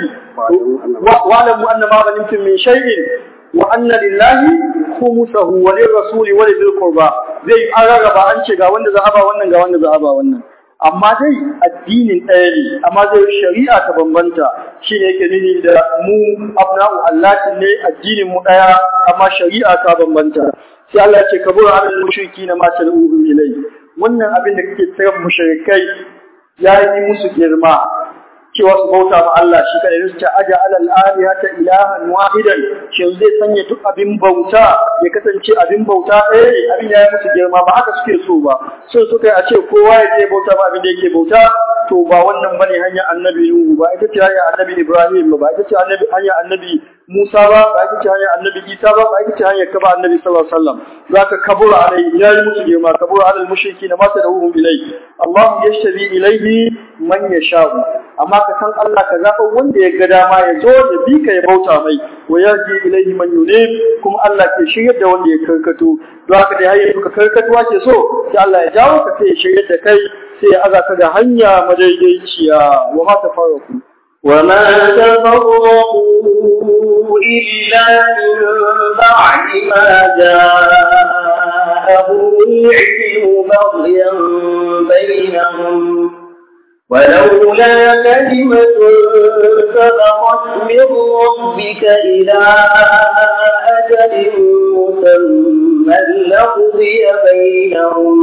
wa alamu anna maganin min shay'in wa anna lillahi khumsahu wa lirrasuli wa lil qurba zai an rarraba an ce ga wanda za a ba wannan ga wanda za a ba wannan amma dai addinin ɗaya ne amma zai shari'a ta bambanta shine yake nuni da mu abna'u allahin ne addinin mu ɗaya amma shari'a ta bambanta sai Allah ya ce kabura alal mushriki na ma tad'uhum ilai wannan abin da kake tsaya mushrikai ya yi musu girma cewa su bauta ma Allah shi kadai su ce aja alal alihata ilahan wahidan shin zai sanya duk abin bauta ya kasance abin bauta ɗaya ne abin ya yi musu girma ba haka suke so ba so suka yi a ce kowa ya ce bauta ba abin da yake bauta to ba wannan bane hanyar annabi Nuhu ba ita ce hanyar annabi Ibrahim ba ita ce hanyar annabi Musa ba ba ita ce hanyar annabi Isa ba ba ita ce hanyar kaba annabi sallallahu alaihi wasallam zaka kabura alai ya yi musu girma kabura alal mushriki na mata da uhum ilai Allah yashtabi ilaihi man yasha'u amma ka san Allah ka zaɓa wanda ya ga dama ya zo da bi ka ya bauta mai wa yarji ilaihi man yunib kuma Allah ke shiryar da wanda ya karkato don haka dai hayyar ka karkatuwa ke so sai Allah ya jawo ka sai ya shiryar da kai sai ya aza ka da hanya madaidaiciya wa ma tafarraku وما تفرقوا إلا من بعد ما جاءهم العلم بغيا بينهم ولولا كلمة سبقت من ربك إلى أجل مسمى لقضي بينهم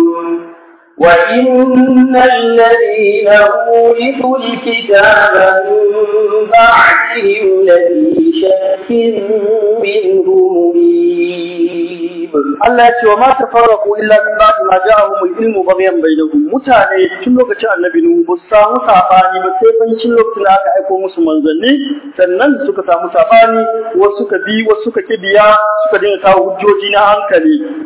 وإن الذين أورثوا الكتاب من بعدهم لفي شك منه مريب Allah ya ce wa ma tafarraqu illa min ba'di ma ja'ahum al-ilmu baghyan bainahum mutane tun lokacin annabi nuhu ba su samu sabani ba sai bancin lokacin da aka aiko musu manzanni sannan suka samu sabani wasu suka bi wasu suka kibiya suka dinga kawo hujjoji na hankali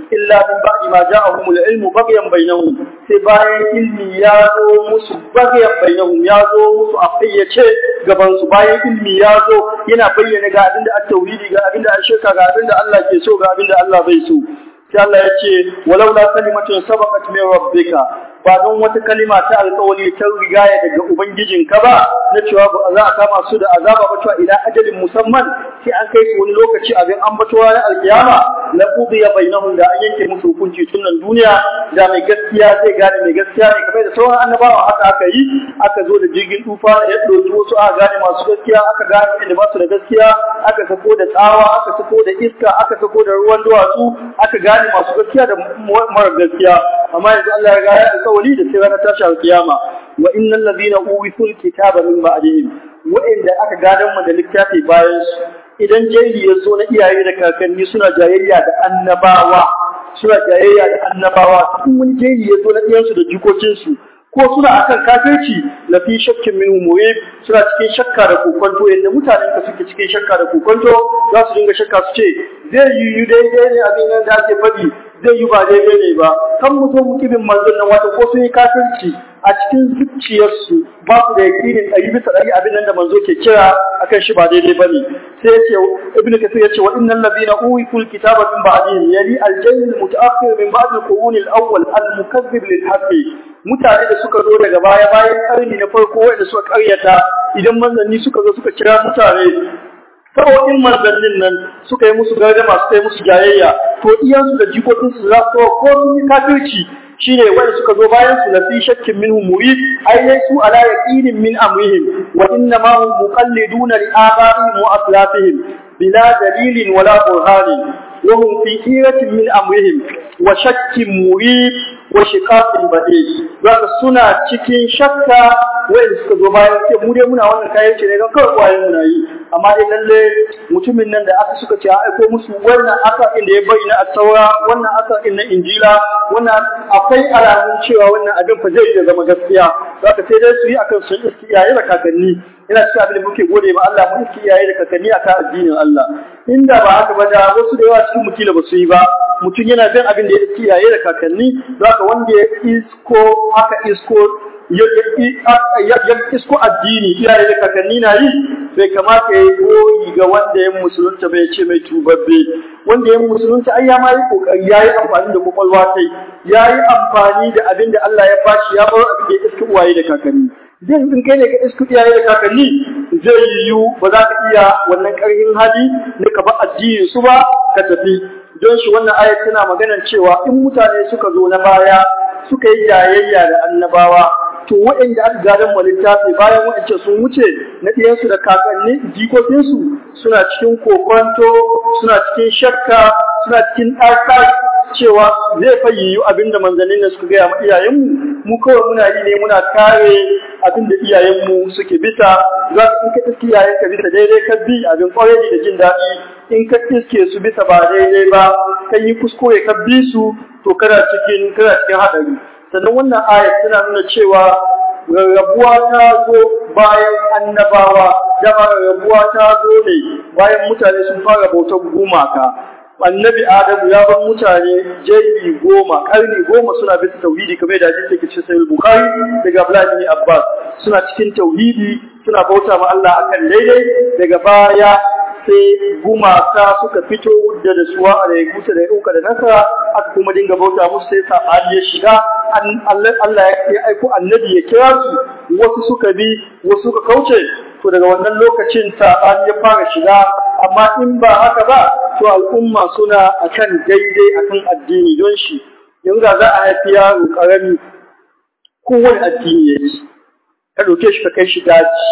illa min ba'di ma ja'ahumul ilmu baghyan bainahum sai bayan ilmi ya zo musu baghyan bainahum ya zo musu a fayyace gaban su bayan ilmi ya zo yana bayyana ga abinda at-tauhidi ga abinda shirka ga abinda Allah ke so ga abinda Allah bai so sai Allah ya ce walau la kalimatun sabaqat min rabbika ba don wata kalima ta alƙawari ta rigaya daga ubangijinka ba na cewa ba za a kama su da azaba ba cewa ila ajalin musamman sai an kai su wani lokaci abin an bato ranar alkiyama la qudiya bainahum da an yanke musu hukunci tun nan duniya da mai gaskiya zai gane mai gaskiya ne kamar da sauran annabawa haka aka yi aka zo da jirgin tufa ya ɗauki wasu aka gane masu gaskiya aka gane inda ba su da gaskiya aka sako da tsawa aka sako da iska aka sako da ruwan duwatsu aka gane masu gaskiya da mara gaskiya amma yanzu Allah ya gaya alƙawari da sai ranar tashi alƙiyama wa innal ladina uwisul kitaba min ba'dihim wa'inda aka gadan mu da littafi bayan su idan jahili ya zo na iyaye da kakanni suna jayayya da annabawa suna jayayya da annabawa in wani jahili ya zo na iyansu da jikokinsu ko suna akan kafirci la fi shakkin minhu murib suna cikin shakka da kokonto yadda mutanen ka suke cikin shakka da kokonto za su dinga shakka su ce zai yi yi daidai ne abin nan da ake faɗi zai yi ba daidai ne ba kan mutum mukibin manzon nan wata ko sun yi kafirci a cikin zuciyarsu ba su da yakinin ɗari bisa ɗari abin nan da manzo ke kira akan shi ba daidai ba ne sai ya ce ibn kasir ya ce wa innal ladina uwitul kitaba min ba'dihim yani al-jayl mutaakhir min ba'd al-qurun al-awwal al-mukazzib lil haqqi mutane da suka zo daga baya bayan karni na farko wanda suka karyata idan manzanni suka zo suka kira mutane in manzannin nan suka yi musu gardama suka yi musu jayayya to iyansu da jikokinsu za su ko sun yi kafirci shine wanda suka zo bayan su na fi shakkin minhum murid ai dai su ala yaqinin min amrihim wa inna ma hum muqalliduna li abaihim wa aslafihim bila dalilin wala burhanin wa hum fi hiratin min amrihim wa shakkin murid wa shiqaqin bade zaka suna cikin shakka wanda suka zo bayan ce mu dai muna wannan kayan ce ne don kawai kwaye muna yi amma dai lalle mutumin nan da aka suka ce a aiko musu wannan aka inda ya bayyana a saura wannan aka inna injila wannan akwai alamun cewa wannan abin fa zai iya zama gaskiya zaka sai dai su yi akan sun iski iyaye da kakanni ina cikin abin da muke gode ma Allah mu iski iyaye da kakanni akan addinin Allah inda ba haka ba da wasu da yawa cikin mutila ba su yi ba mutum yana bin abin da ya iski iyaye da kakanni zaka wanda ya isko aka isko ya isko addini iyaye da kakanni na yi bai kamata ya yi goyi ga wanda ya musulunta bai ce mai tubabbe wanda ya musulunta ai ya ma yi kokari ya yi amfani da kwakwalwa sai ya yi amfani da abin da Allah ya bashi ya bar abin da ya iski uwaye da kakanni zai in kai ne ka iski iyaye da kakanni zai yiwu ba za ka iya wannan karhin hali na ka ba addinin su ba ka tafi don shi wannan ayat tana maganar cewa in mutane suka zo na baya suka yi jayayya da annabawa to waɗanda aka gadon mu littafi bayan waɗance sun wuce na ɗiyansu da kakanni jikokinsu suna cikin kokonto suna cikin shakka suna cikin ɗarɗar cewa zai fayyayu abin da manzannin da suka gaya ma iyayenmu mu kawai muna yi ne muna kare abin da iyayenmu suke bisa za ka in ka iske iyayenka bisa daidai ka bi abin kwarai da jin daɗi in ka iske su bisa ba daidai ba ka yi kuskure ka bi su to kana cikin kana cikin haɗari sannan wannan ayat tana nuna cewa rarrabuwa ta zo bayan annabawa dama rarrabuwa ta zo ne bayan mutane sun fara bautar gumaka annabi adamu ya bar mutane jeri goma karni goma suna bisa tauhidi kamar da hadisi ke cikin sahih bukhari daga abdullahi bin abbas suna cikin tauhidi suna bauta ma Allah akan daidai daga baya sai gumaka suka fito da da suwa a da kusa da yauka da nasara aka kuma dinga bauta musu sai sabani ya shiga Allah ya aiko annabi ya kira su wasu suka bi wasu suka kauce to daga wannan lokacin sabani ya fara shiga amma in ba haka ba to al'umma suna akan daidai akan addini don shi yanzu za a haifi yaro karami kowane addini ya ci ka ɗauke shi ka kai shi daji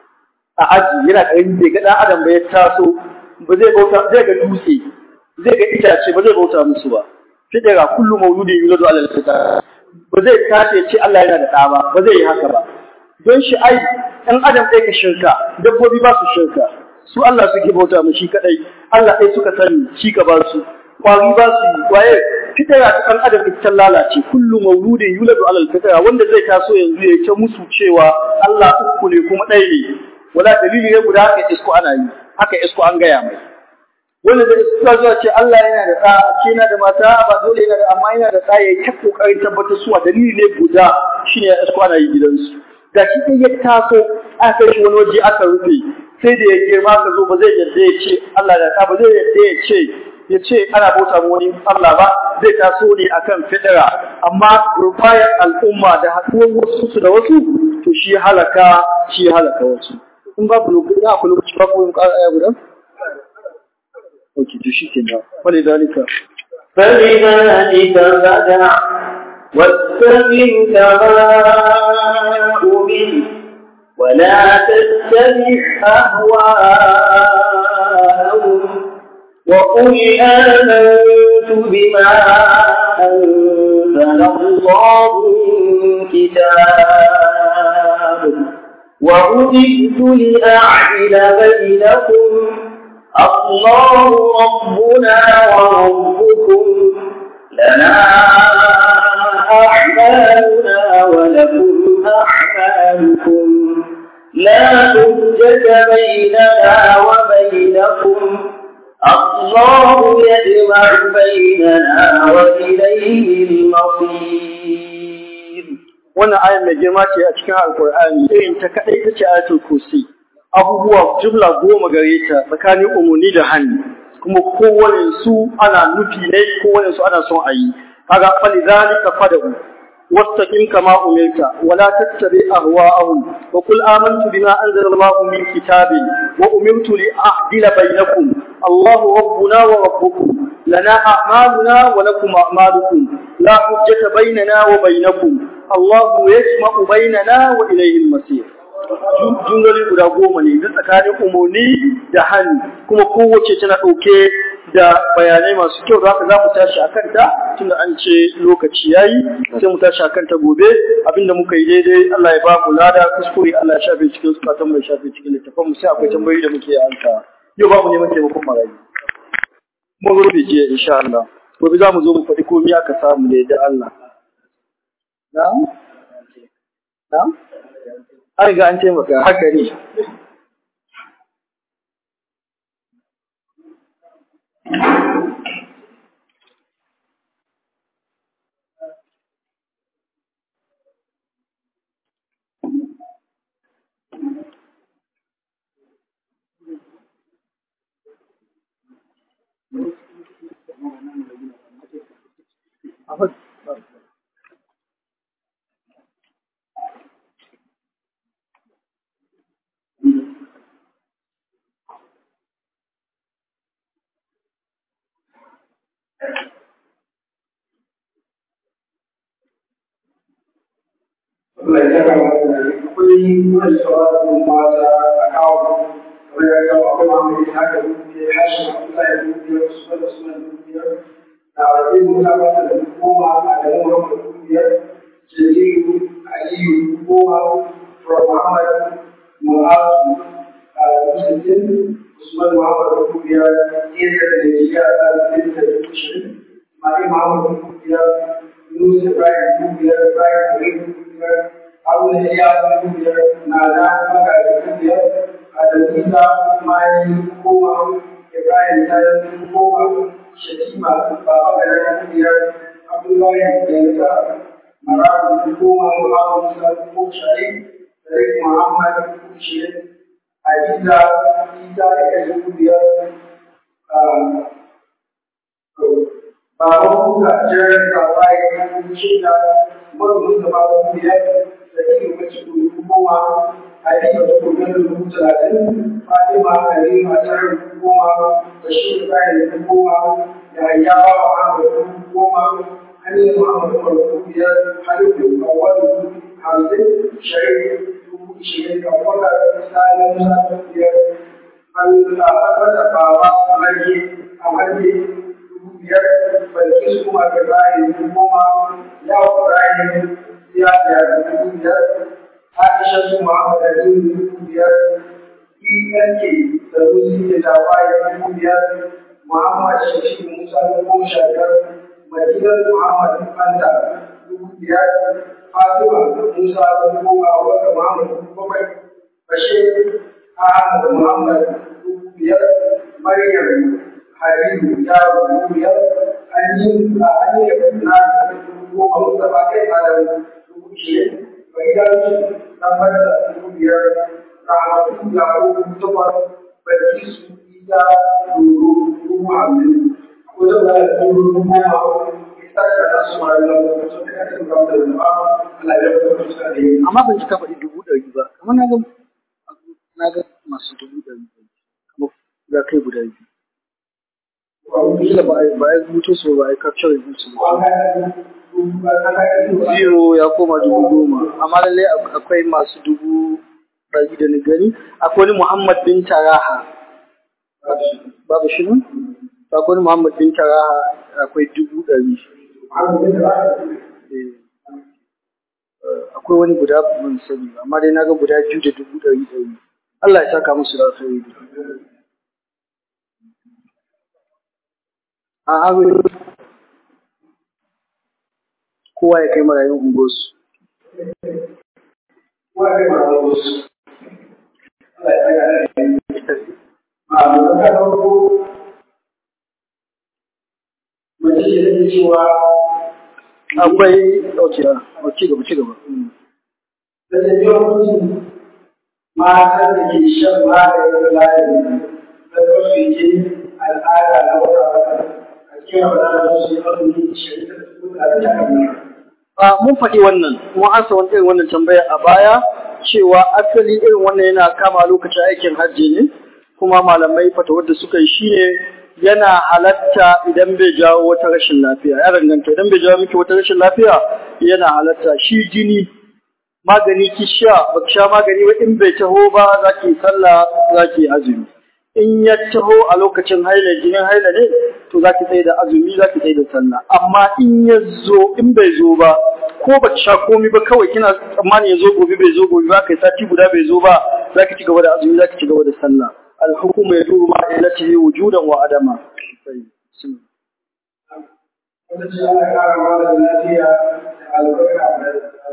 a aji yana ƙarami bai ga ɗan adam ba ya taso ba zai bauta zai ga dutse zai ga itace ba zai bauta musu ba fidira kullu mauludin yuladu ala al-fitra ba zai tace ya ce Allah yana da ɗa ba ba zai yi haka ba don shi ai ɗan adam ɗaya ka shirka dabbobi ba su shirka su Allah suke bauta mu shi kadai Allah ɗaya suka sani shi ka ba su kwari ba su waye fitara ta ɗan adam ita lalace kullu mauludin yuladu ala al-fitra wanda zai taso yanzu ya ta musu cewa Allah uku ne kuma ɗaya ne wala dalili ne guda haka isko ana yi haka isko an gaya mai wanda da suka zuwa ce Allah yana da ɗa ce yana da mata ba dole yana da amma yana da ɗa ya ta kokarin tabbatar suwa dalili ne guda shine ya isko ana yi gidansu da shi sai ya taso aka kai shi wani waje aka rufe sai da ya girma ka zo ba zai yarda ya ce Allah da ɗa ba zai yarda ya ce ya ce ana bauta ma wani Allah ba zai taso ne akan fidira amma gurbayar al'umma da haɗuwar wasu su da wasu to shi halaka shi halaka wasu in ba ku lokaci na ku lokaci ba ku yin ƙara aya guda ok to shi ke nan wale dalika فلذلك فدع واستقم كما أمر ولا تتبع أهواءهم وقل آمنت بما أنزل الله من كتاب وأمرت لأعدل بينكم الله ربنا وربكم لنا أعمالنا ولكم أعمالكم لا حجة بيننا وبينكم الله يجمع بيننا وإليه المصير wannan ayan mai girma ce a cikin alkur'ani irin ta kaɗai ta ce ayatul kursi abubuwa jumla goma gare ta tsakanin umarni da hannu kuma kowane su ana nufi ne kowane su ana son a yi kaga fali zalika fada'u wastaqim kama umirta wala tattabi ahwa'ahum wa qul amantu bima anzala Allahu min kitabin wa umirtu li a'dila bainakum Allahu rabbuna wa rabbukum lana a'maluna wa lakum a'malukum la hujjata bainana wa bainakum Allahu yajma'u bainana wa ilayhi al-masir jumloli guda goma ne duk tsakanin umarni da hannu kuma kowace tana ɗauke da bayanai masu kyau da haka za mu tashi a kanta tunda an ce lokaci ya yi sai mu tashi a kanta gobe abinda muka yi daidai Allah ya ba mu lada kuskure Allah ya shafe cikin zukatan mai shafe cikin littafan mu sai akwai tambayoyi da muke ansa yau ba mu neman taimakon marayu mun rufe jiya insha Allah gobe za mu zo mu faɗi komai aka samu ne da Allah na'am na'am an riga an taimaka haka ne Allah ya kama akwai wani sauran mata a kawo kamar ya kawo akwai mamu da haka dubiya hashin Abdullahi dubiya su da suna dubiya da wajen musa mata da goma a da mu rafa dubiya jami'u aliyu goma from Muhammad Mu'azu a Musulun Usman Muhammad dubiya Isa da Jiya a Tsarin da Tushin Mali Muhammad dubiya Yunus Ibrahim dubiya Ibrahim Ibrahim dubiya abin da ya fi biyar na da magaji biyar a dalila mani goma ibrahim ta yi goma shatima baba ga yan biyar abdullahi yanka marabu goma muhammad musa ko shari sadiq muhammad shirin hadiza isa da yan biyar baban kuka jiran kawai shida mara mustapha biyar da ke mace dubu goma a yi da kuma dubu talatin fatima halima ta dubu goma da shi da bayan dubu goma da hayya ba wa ahmad dubu goma hannun muhammad umar dubu biyar hannun kawai dubu hamsin sharif dubu ishirin da kwata sani musa dubu biyar hannun a wata bawa a marke a marke dubu biyar balkis kuma da bayan dubu goma yawon bayan ya da dubu biyar Aisha su Muhammad Ali dubu biyar ENK da Rusi da Tawaye dubu biyar Muhammad Shafi Musa dubu sha biyar Madinar Muhammad Fanta dubu biyar Fatima Musa dubu goma wanda Muhammad dubu bakwai Bashir Ahmad Muhammad dubu biyar Maryam hariru yaro dubu biyar an yi an yi na goma mustapha kai malam dubu ishirin bai dace dan bada dubu biyar rahmatu ga dubu takwas bai su isa doro dubu hamsin ko da ba da dubu goma isa da nasu ma'aikata sun ta kasance ba da zama Allah ya rubuta su da yi amma ban cika faɗi dubu ɗari ba amma na ga na ga masu dubu ɗari kamar ya kai guda biyu kila ba a ba a rubuto su ba a yi capture su ba zero ya koma dubu goma amma lallai akwai masu dubu ɗari da ni gani akwai wani Muhammad bin Taraha babu shi nan akwai wani Muhammad bin Taraha akwai dubu ɗari Eh. akwai wani guda ban sani ba amma dai na ga guda biyu da dubu ɗari ɗari Allah ya saka musu da alkhairi a aure kowa ya kai marayun unguwarsu akwai ɗauke a ci gaba ci gaba Mm. matan da ke shan maganin lafiya da wasu yake al'ada na wata wata a cikin abin da su yi azumi shari'a da su da ta kamar Ah, mun faɗi wannan, mun ansa wani irin wannan tambaya a baya cewa asali irin wannan yana kama lokacin aikin hajji ne, kuma malamai fatawar da suka yi shine yana halatta idan bai jawo wata rashin lafiya, ya danganta idan bai jawo miki wata rashin lafiya yana halatta shi jini magani ki sha ba ki sha magani ba in bai taho ba za ki sallah za ki azumi. in ya taho a lokacin haila jinin haila ne to za ki tsaye da azumi za ki tsaye da sallah amma in ya zo in bai zo ba ko ba ki sha komi ba kawai kina tsammani ya zo gobe bai zo gobe ba kai sati guda bai zo ba za ki ci gaba da azumi za ki ci gaba da sallah alhukumu ya duru ma ilatihi wujudan wa adama wata ce ana ƙara mara lafiya da albarka da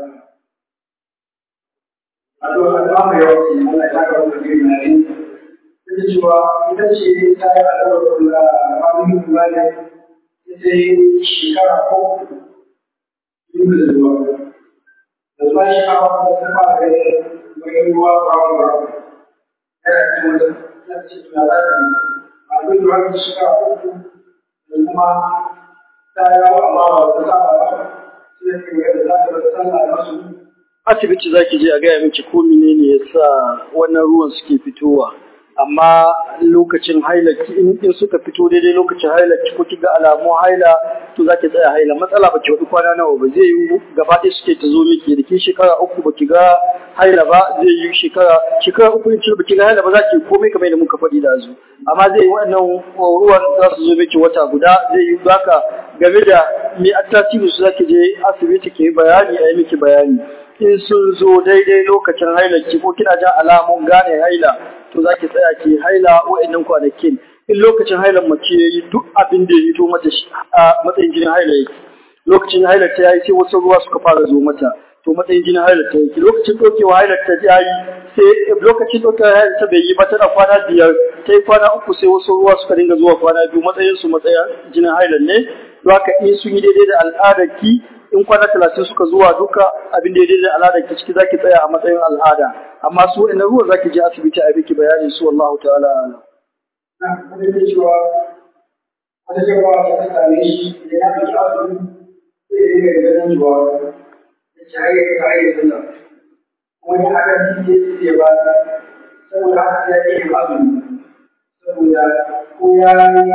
a to a ta mai yawa ce Allah ya saka wata gari na ne ta cewa ita ce ta yi albarka da mamin kula ne ita yi shekara ko yin da zuwa da zuwa shekara ko ta fara gani bayan ruwa brown brown yana cikin wata ta ce tuna za ta yi akwai ruwa da shekara uku da kuma ta yawo amma ba ta saba ba sai ka ga da za ta bar sallah da su asibiti za ki je a gaya miki ko menene ya sa wannan ruwan suke fitowa amma lokacin haila in in suka fito daidai lokacin haila ko ki ga alamun haila to za ki tsaya haila matsala ba ki wadi kwana nawa ba zai yi gaba ɗaya suke ta zo miki da ke shekara uku ba ki ga haila ba zai yi shekara shekara uku in ba ki ga haila ba za ki komai kamar da muka faɗi da zu amma zai yi waɗannan ruwan za su zo miki wata guda zai yi zaka game da me attasiru su za ki je asibiti ki yi bayani a yi miki bayani in sun zo daidai lokacin hailarki ko kina jin alamun gane haila to za ki tsaya ki haila wa'annan kwanakin in lokacin hailar mace ya yi duk abin da ya yi to mata shi a matsayin jinin haila yake lokacin hailar ta yayi sai wasu ruwa suka fara zo mata to matsayin jinin hailar ta yake lokacin ɗaukewa hailar ta yayi sai lokacin ɗaukewar hailar ta bai yi ba tana kwana biyar ta yi kwana uku sai wasu ruwa suka dinga zuwa kwana biyu matsayin su matsayin jinin hailar ne don haka in sun yi daidai da al'adar ki in kwana talatin suka zuwa duka abin da ya daidai al'ada ki ciki zaki tsaya a matsayin al'ada amma su wa'in ruwa zaki je asibiti a biki bayanin su wallahu ta'ala alam na kuma da cewa wata jama'a ta same shi da ya fi asibiti sai ya yi ganin cewa ya ci har ya ta yi sallah wani haka shi ya ba saboda haka ya yi azumi saboda ko ya yi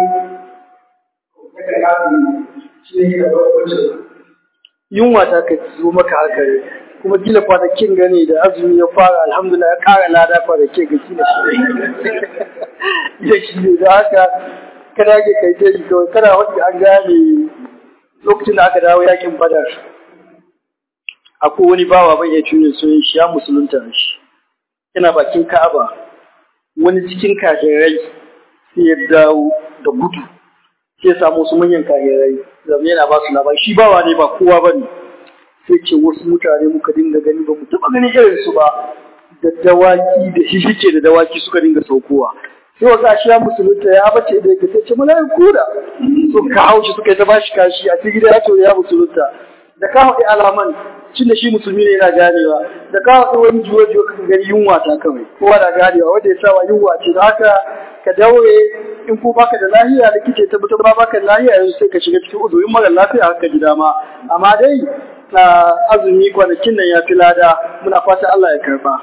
ya kai azumi shi ne da farkon yunwa ta ka zo maka haka ne kuma kila kwanakin gane da azumi ya fara alhamdulillah ya ƙara lada kwanakin ga kila ya shi ne da haka kada ke kai ta yi kawai kada wanda an gane lokacin da aka dawo yakin badar akwai wani bawa bai iya tuni sunan shi ya musulunta shi yana bakin ka'aba wani cikin kafirai sai ya dawo da gudu sai ya samu wasu manyan kafirai zama yana ba su labari shi bawa ne ba kowa ba ne sai ce wasu mutane muka dinga gani ba mu taɓa ganin irin su ba da dawaki da shishike da dawaki suka dinga saukowa sai wa gashi ya musulunta ya bace da yake sai ce mana kuda so ka haushi suka yi ta bashi kashi a cikin gida ya ce ya musulunta da ka haɗe alaman cin da shi musulmi ne yana ganewa da ka haɗe wani juwa juwa ka gani yunwa ta kawai kowa na ganewa wanda ya sa wa yunwa ce da haka ka daure in ko baka da lahiya likita ya tabbatar ba baka da lahiya yanzu sai ka shiga cikin uzurin mara lafiya haka ji dama amma dai na azumi kwanakin nan ya fi lada muna fata Allah ya karba.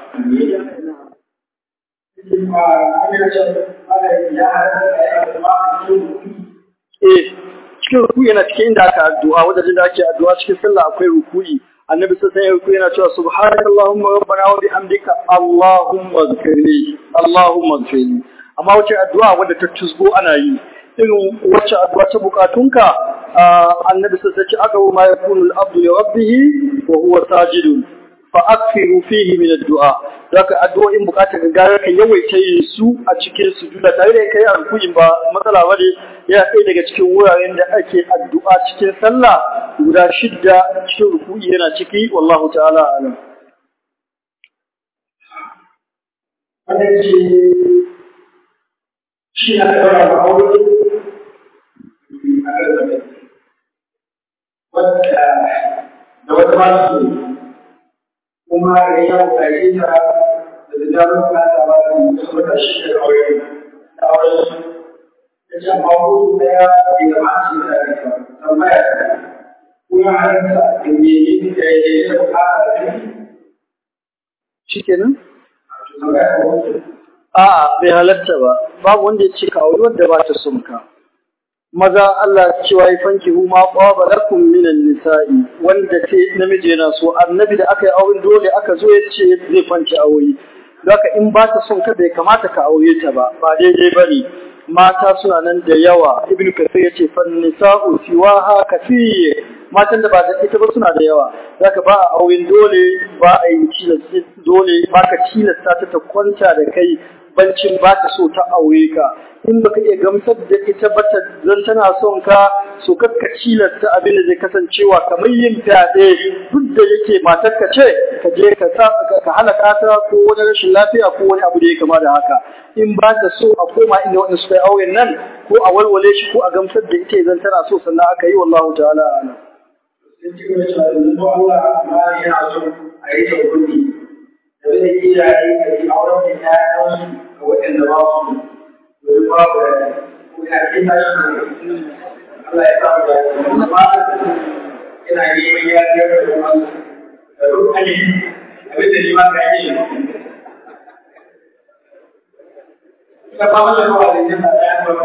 Eh, cikin ruku yana cikin inda aka addu'a wajen da ake addu'a cikin sallah akwai ruku'i annabi sai ya ruku yana cewa subhanakallahumma rabbana wa bihamdika allahumma ighfirli allahumma ighfirli amma wace addu'a wadda ta tusgo ana yi irin wacce addu'a ta bukatunka annabi sai ya ce aka ma yakunu al-abdu li rabbih wa huwa sajidun fa akfiru fihi min ad-du'a zaka addu'o'in bukatar gaggara ka yawaita yin su a cikin sujuda tare da kai alkuyin ba matsala bane ya kai daga cikin wuraren da ake addu'a cikin sallah guda shidda cikin ruku'i yana ciki wallahu ta'ala alam wannan ce shi na ɗaura ma aure a kan wadda da wata masu kuma da ya buƙace ta da da damar bukata ba da su wata shi da aure da aure su ya ce amma hudu ɗaya bai zama a cikin da ake tambaya ta kuma halarta da me yi da ya yi da bukata da shi shikenan tambaya ta wata a'a bai halatta ba babu wanda ya ce ka auri wadda ba ta son ka maza Allah cewa ya fanki hu ma qaba lakum minan nisa'i wanda ce namiji yana so annabi da aka yi auren dole aka zo ya ce zai fanci aure Zaka in ba ta son ka bai kamata ka aure ta ba ba daidai bane mata suna nan da yawa ibnu kathir yace fan nisa'u siwaha kathir matan da ba da ita ba suna da yawa zaka ba a auren dole ba a yi tilasta dole ba ka tilasta ta ta kwanta da kai bancin ba ta so ta aure ka in baka iya gamsar da ita ba ta zan tana son ka so kakka cilasta abin da zai kasancewa kamar yin fyaɗe duk da yake matar ka ce ka je ka sa ka halaka ta ko wani rashin lafiya ko wani abu da ya kama da haka in ba ta so a koma inda wanda suka yi auren nan ko a walwale shi ko a gamsar da ita zan tana so sannan aka yi wallahu ta'ala a'lam sun ci gaba cewa yanzu Allah ma yana so a yi tauhidi da zai iyaye da yi auren da ƴaƴansu ga waɗanda ba su domin babu da ko ya ce ta shi Allah ya samu da amma ina neman ya ce da kuma da rukani abin da ni ma ka yi ta ba mu da ruwa da yin da ya ba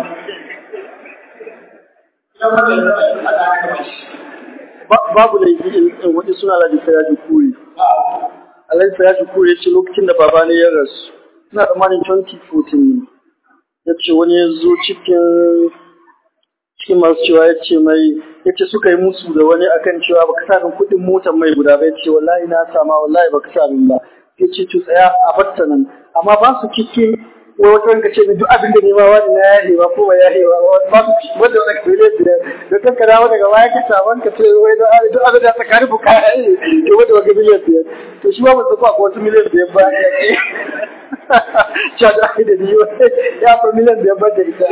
ta ba da ruwa da ta ba babu da yi wani suna Alhaji Siraji Kuri. Alhaji Siraji Kuri ya ce lokacin da baba ne ya rasu. Ina tsammanin 2014 ne. Ya ce wani ya zo cikin cikin masu cewa ya ce mai ya ce suka yi musu da wani akan cewa baka sa min kuɗin motar mai guda ba ya ce wallahi na sama wallahi baka sa min ba. Ya ce to tsaya a batta nan. Amma ba su cikin wai wata ranka ce duk abin da nema wani na yahe ba ko ba yahe ba ba su wanda wani kare biyar da kan ka dawo daga baya ka samu ka ce wai duk abin da tsakanin ku kaya ne to wanda wani miliyan biyar to shi ba mu tafi akwai wasu miliyan biyar ba ya ke cewa da ake da biyu ya fi miliyan biyar ba da ita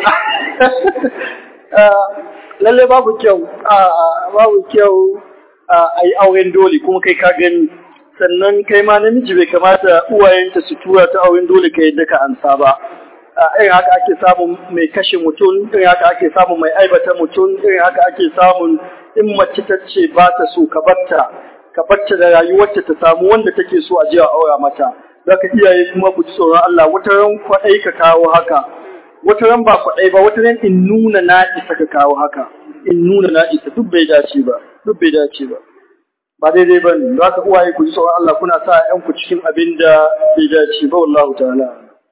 lallai babu kyau babu kyau a yi auren dole kuma kai ka gani sannan kai ma namiji bai kamata uwayenta su tura ta auren dole ka yadda ka ansa ba irin haka ake samun mai kashe mutum irin haka ake samun mai aibata mutum irin haka ake samun in mace ta ce ba ta so ka batta ka batta da rayuwarta ta samu wanda take so a je a aura mata zaka iyaye kuma ku ji tsoron Allah wata ran kwaɗai ka kawo haka wata ran ba kwaɗai ba wata ran in nuna na isa ka kawo haka in nuna na isa duk bai dace ba duk bai dace ba ba daidai ba ne za ka uwaye ku ji tsoron Allah kuna sa ‘yanku cikin abin da bai dace ba wallahu ta'ala.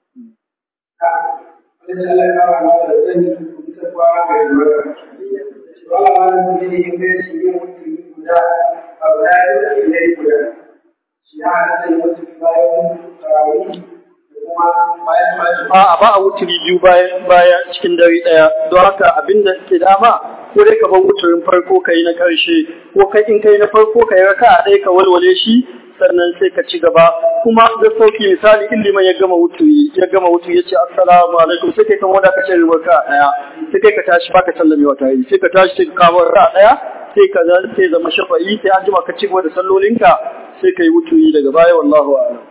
A'a ba a wuturi biyu bayan baya cikin dare ɗaya don haka abin da ke dama ko dai ka bar wuturin farko ka yi na ƙarshe ko kai in kai na farko ka yi raka a ɗaya ka walwale shi sannan sai ka ci gaba kuma da sauki misali in liman ya gama wutuyi ya gama wutuyi ya ce assalamu alaikum sai kai kan wanda ka ce raka daya sai kai ka tashi baka sallame wata yi sai ka tashi sai ka kawo raka daya sai ka sai zama shafa'i sai an jima ka ci gaba da sallolinka sai ka yi wutuyi daga baya wallahu a'lam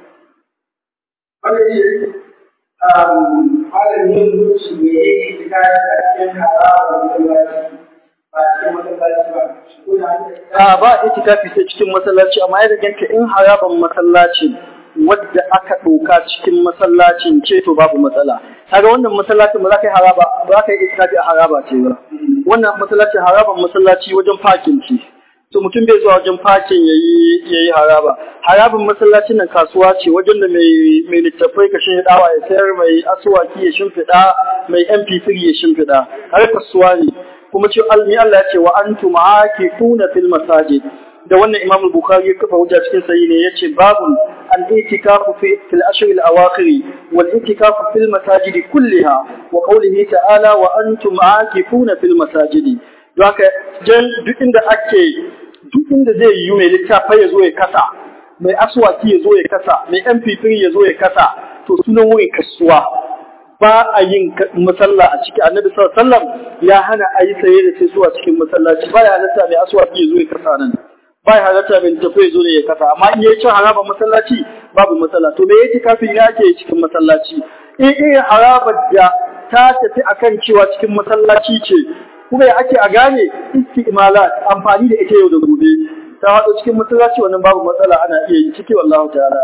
malamin mutu me yake shiga a cikin haramun masallaci ba cikin masallaci ba shigo da a ba itikafi sai cikin masallaci amma ya ganka in haraban masallaci wadda aka ɗauka cikin masallacin ce to babu matsala kaga wannan masallacin ba za ka yi haraba ba za ka yi itikafi a haraba ce ba wannan masallacin haraban masallaci wajen fakin ce to mutum bai zuwa wajen fakin yayi yayi haraba harabin masallacin nan kasuwa ce wajen da mai mai littafai ka shi dawa ya sayar mai asuwaki ya shimfiɗa mai mp3 ya shimfiɗa har kasuwa ne kuma ce almi Allah ya ce wa antum aakifuna fil masajid da wannan Imam Bukhari ya kafa hujja cikin sahihi ne yace babun al-i'tikafu fi fil ashr al-awakhir wal i'tikafu fil masajid kulliha wa qawlihi ta'ala wa antum aakifuna fil masajid don haka jan duk inda ake duk inda zai yi mai littafi ya zo ya kasa mai aswaki ya zo ya kasa mai mp3 ya zo ya kasa to sunan wurin kasuwa ba a yin masalla a ciki annabi sallallahu alaihi wasallam ya hana a yi saye da sai zuwa cikin masallaci ba ya halatta mai aswaki ya zo ya kasa nan ba ya halatta mai tafi ya zo ne ya kasa amma in yayi cin haraba masallaci babu matsala to me yake kafin ya ke cikin masallaci in irin harabar da ta tafi akan cewa cikin masallaci ce kuma ya ake a gane istimalat amfani da ita yau da gobe ta haɗo cikin masallaci wannan babu matsala ana iya yi ciki wallahu ta'ala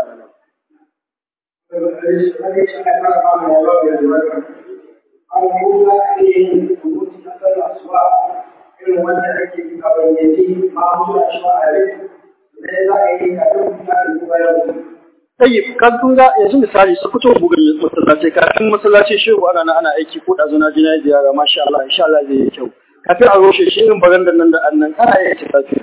irin wanda ake yi a bayyane ma mutu a shi a rai da za a yi kafin mutane da bayan Tayyib, kan kun ga yanzu misali su fito bugun masallaci kafin masallaci shehu ana nan ana aiki ko ɗazu na jina ziyara masha Allah insha Allah zai yi kyau. Kafin a roshe shi irin barandan nan da annan ana iya ta tafi.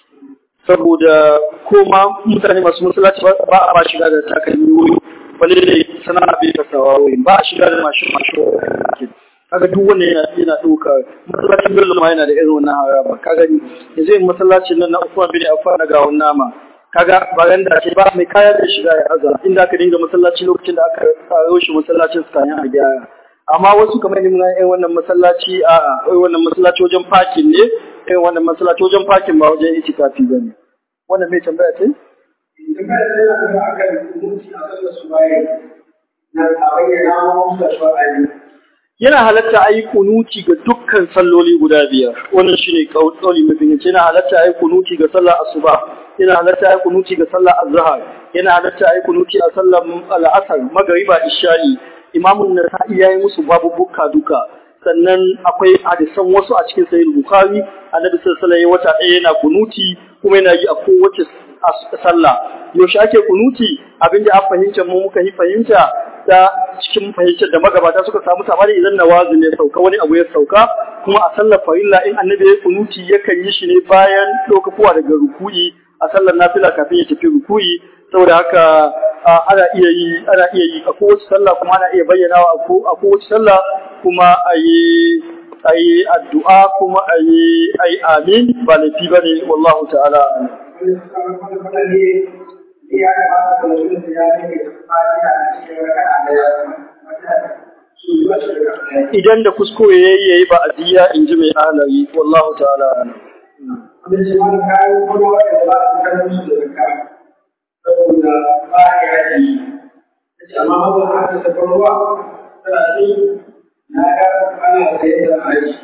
Saboda koma mutane masu masallaci ba a ba shiga da takalmi wuri wani da sana'a bai kasawa wuri ba a shiga da mashin mashin kaga duk wanda yana yana ɗauka masallacin Bello ma yana da irin wannan haraba kaga yanzu yin masallacin nan na Usman bin Affan na gawon nama kaga baranda ce ba mai kaya da shiga ya haza inda aka dinga masallaci lokacin da aka karo shi masallacin su kayan a gyara amma wasu kamar ni mun yi wannan masallaci a a wannan masallaci wajen parking ne kai wannan masallaci wajen parking ba wajen itikafi bane wannan mai tambaya ce idan ka da yana kuma akan mutunci a sallar su bayan na a bayyana wa musu da shawari yana halatta a yi kunuti ga dukkan salloli guda biyar wannan shine kauli mafi yace yana halatta a yi kunuti ga sallar asuba yana halatta a yi kunuti ga sallar azhar yana halatta a yi kunuti a sallar al'asar magariba isha'i imamun nasa'i yayi musu babu bukka duka sannan akwai hadisan wasu a cikin sahih bukhari annabi sallallahu alaihi wata ɗaya yana kunuti kuma yana yi a kowace sallah yaushe ake kunuti abinda an fahimta mu muka yi fahimta ta cikin fahimtar da magabata suka samu sabani idan nawazi ne sauka wani abu ya sauka kuma a sallar farilla in annabi ya kunuti yakan yi shi ne bayan ɗaukakuwa daga ruku'i a sallar nafila kafin ya tafi ruku'i saboda haka ana iya yi ana iya yi a kowace sallah kuma ana iya bayyanawa a kowace sallah kuma a yi a yi addu'a kuma a yi a yi amin ba laifi ba ne wallahu ta'ala wani wani wani ne ya kamata da mutum da ya ne fatiha a cikin raka'a daya wata su yi wasu raka'a daya idan da kuskure yayi yayi ba adiya in ji mai ahlari wallahu ta'ala wanda shi wani kayan kuma wanda ba su kan musu da zakka saboda ba ya yi ya ce amma mabu haka safar ruwa tana ce na ga ana sayar da aji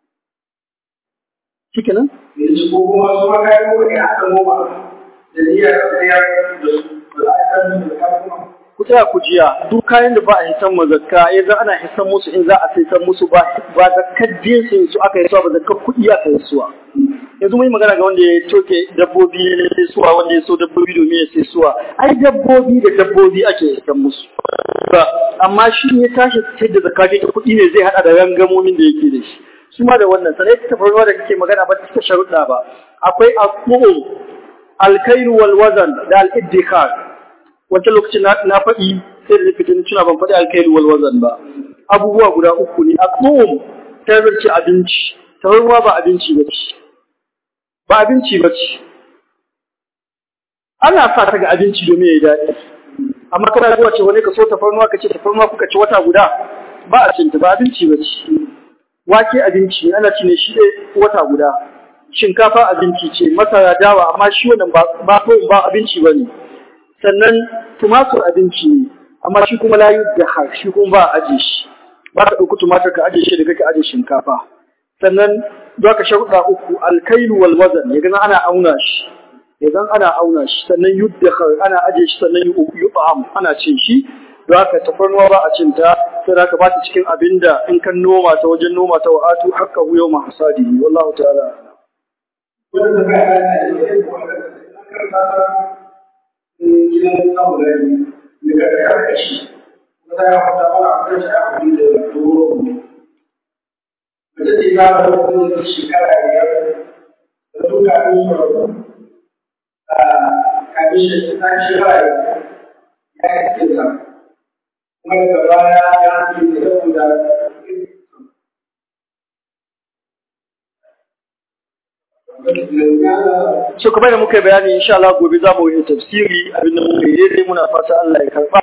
shikenan yanzu ko kuma su ma kayan kuma ne aka noma da niyyar sayar da su ba za a san su da zakka kuma ku tsaya ku jiya duk kayan da ba a hisan mazakka ya za ana hisan musu in za a sai san musu ba ba zakkar jinsin su aka yi suwa ba zakkar kuɗi aka yi suwa yanzu mun yi magana ga wanda ya toke dabbobi ya sai suwa wanda ya so dabbobi domin ya sai suwa ai dabbobi da dabbobi ake hisan musu ba amma shi ya tashi sai da zakka ta kuɗi ne zai hada da rangamomin da yake da shi su ma da wannan sanai ta tafarnuwa da kake magana ba ta cika sharuɗa ba akwai aqum alkairu wal wazan da al iddikar wancan lokacin na faɗi sai da fitin tuna ban faɗi alkairu wal wazan ba abubuwa guda uku ne aqum ta zarce abinci tafarnuwa ba abinci ba ce ba abinci ba ce ana sa ta ga abinci domin ya yi daɗi amma kana zuwa ce wani ka so tafarnuwa ka ce tafarnuwa kuka ci wata guda ba a cinta ba abinci ba ce wake abinci ana ci ne shi wata guda shinkafa abinci ce masara dawa amma shi wannan ba ba ba abinci ba ne sannan tumatur abinci ne amma shi kuma layu da har shi kuma ba a aje shi ba ka ɗauki tumatur ka aje shi da ka aje shinkafa sannan za ka sharuɗa uku alkailu wal wazan ya gana ana auna shi idan ana auna shi sannan yuddakhar ana aje shi sannan yub'am ana cin shi don haka tafarnuwa ba a cin ta sai haka ba ta cikin abinda in kan noma ta wajen noma ta wa'atu hakka hu yawma hasadihi wallahu ta'ala wanda ta kai ana da yake wanda kan ta gidan samu da ni daga karkashi wata ya fata mana a kan shi a kudi da doro mace ce ta da wani shekara biyar da duka ɗin su kafin shi ta shi rai ya yi kinsa kuma daga baya ya ce da saboda so kamar da muka yi bayani insha Allah gobe za mu yi tafsiri abinda muka yi daidai muna fata Allah ya karba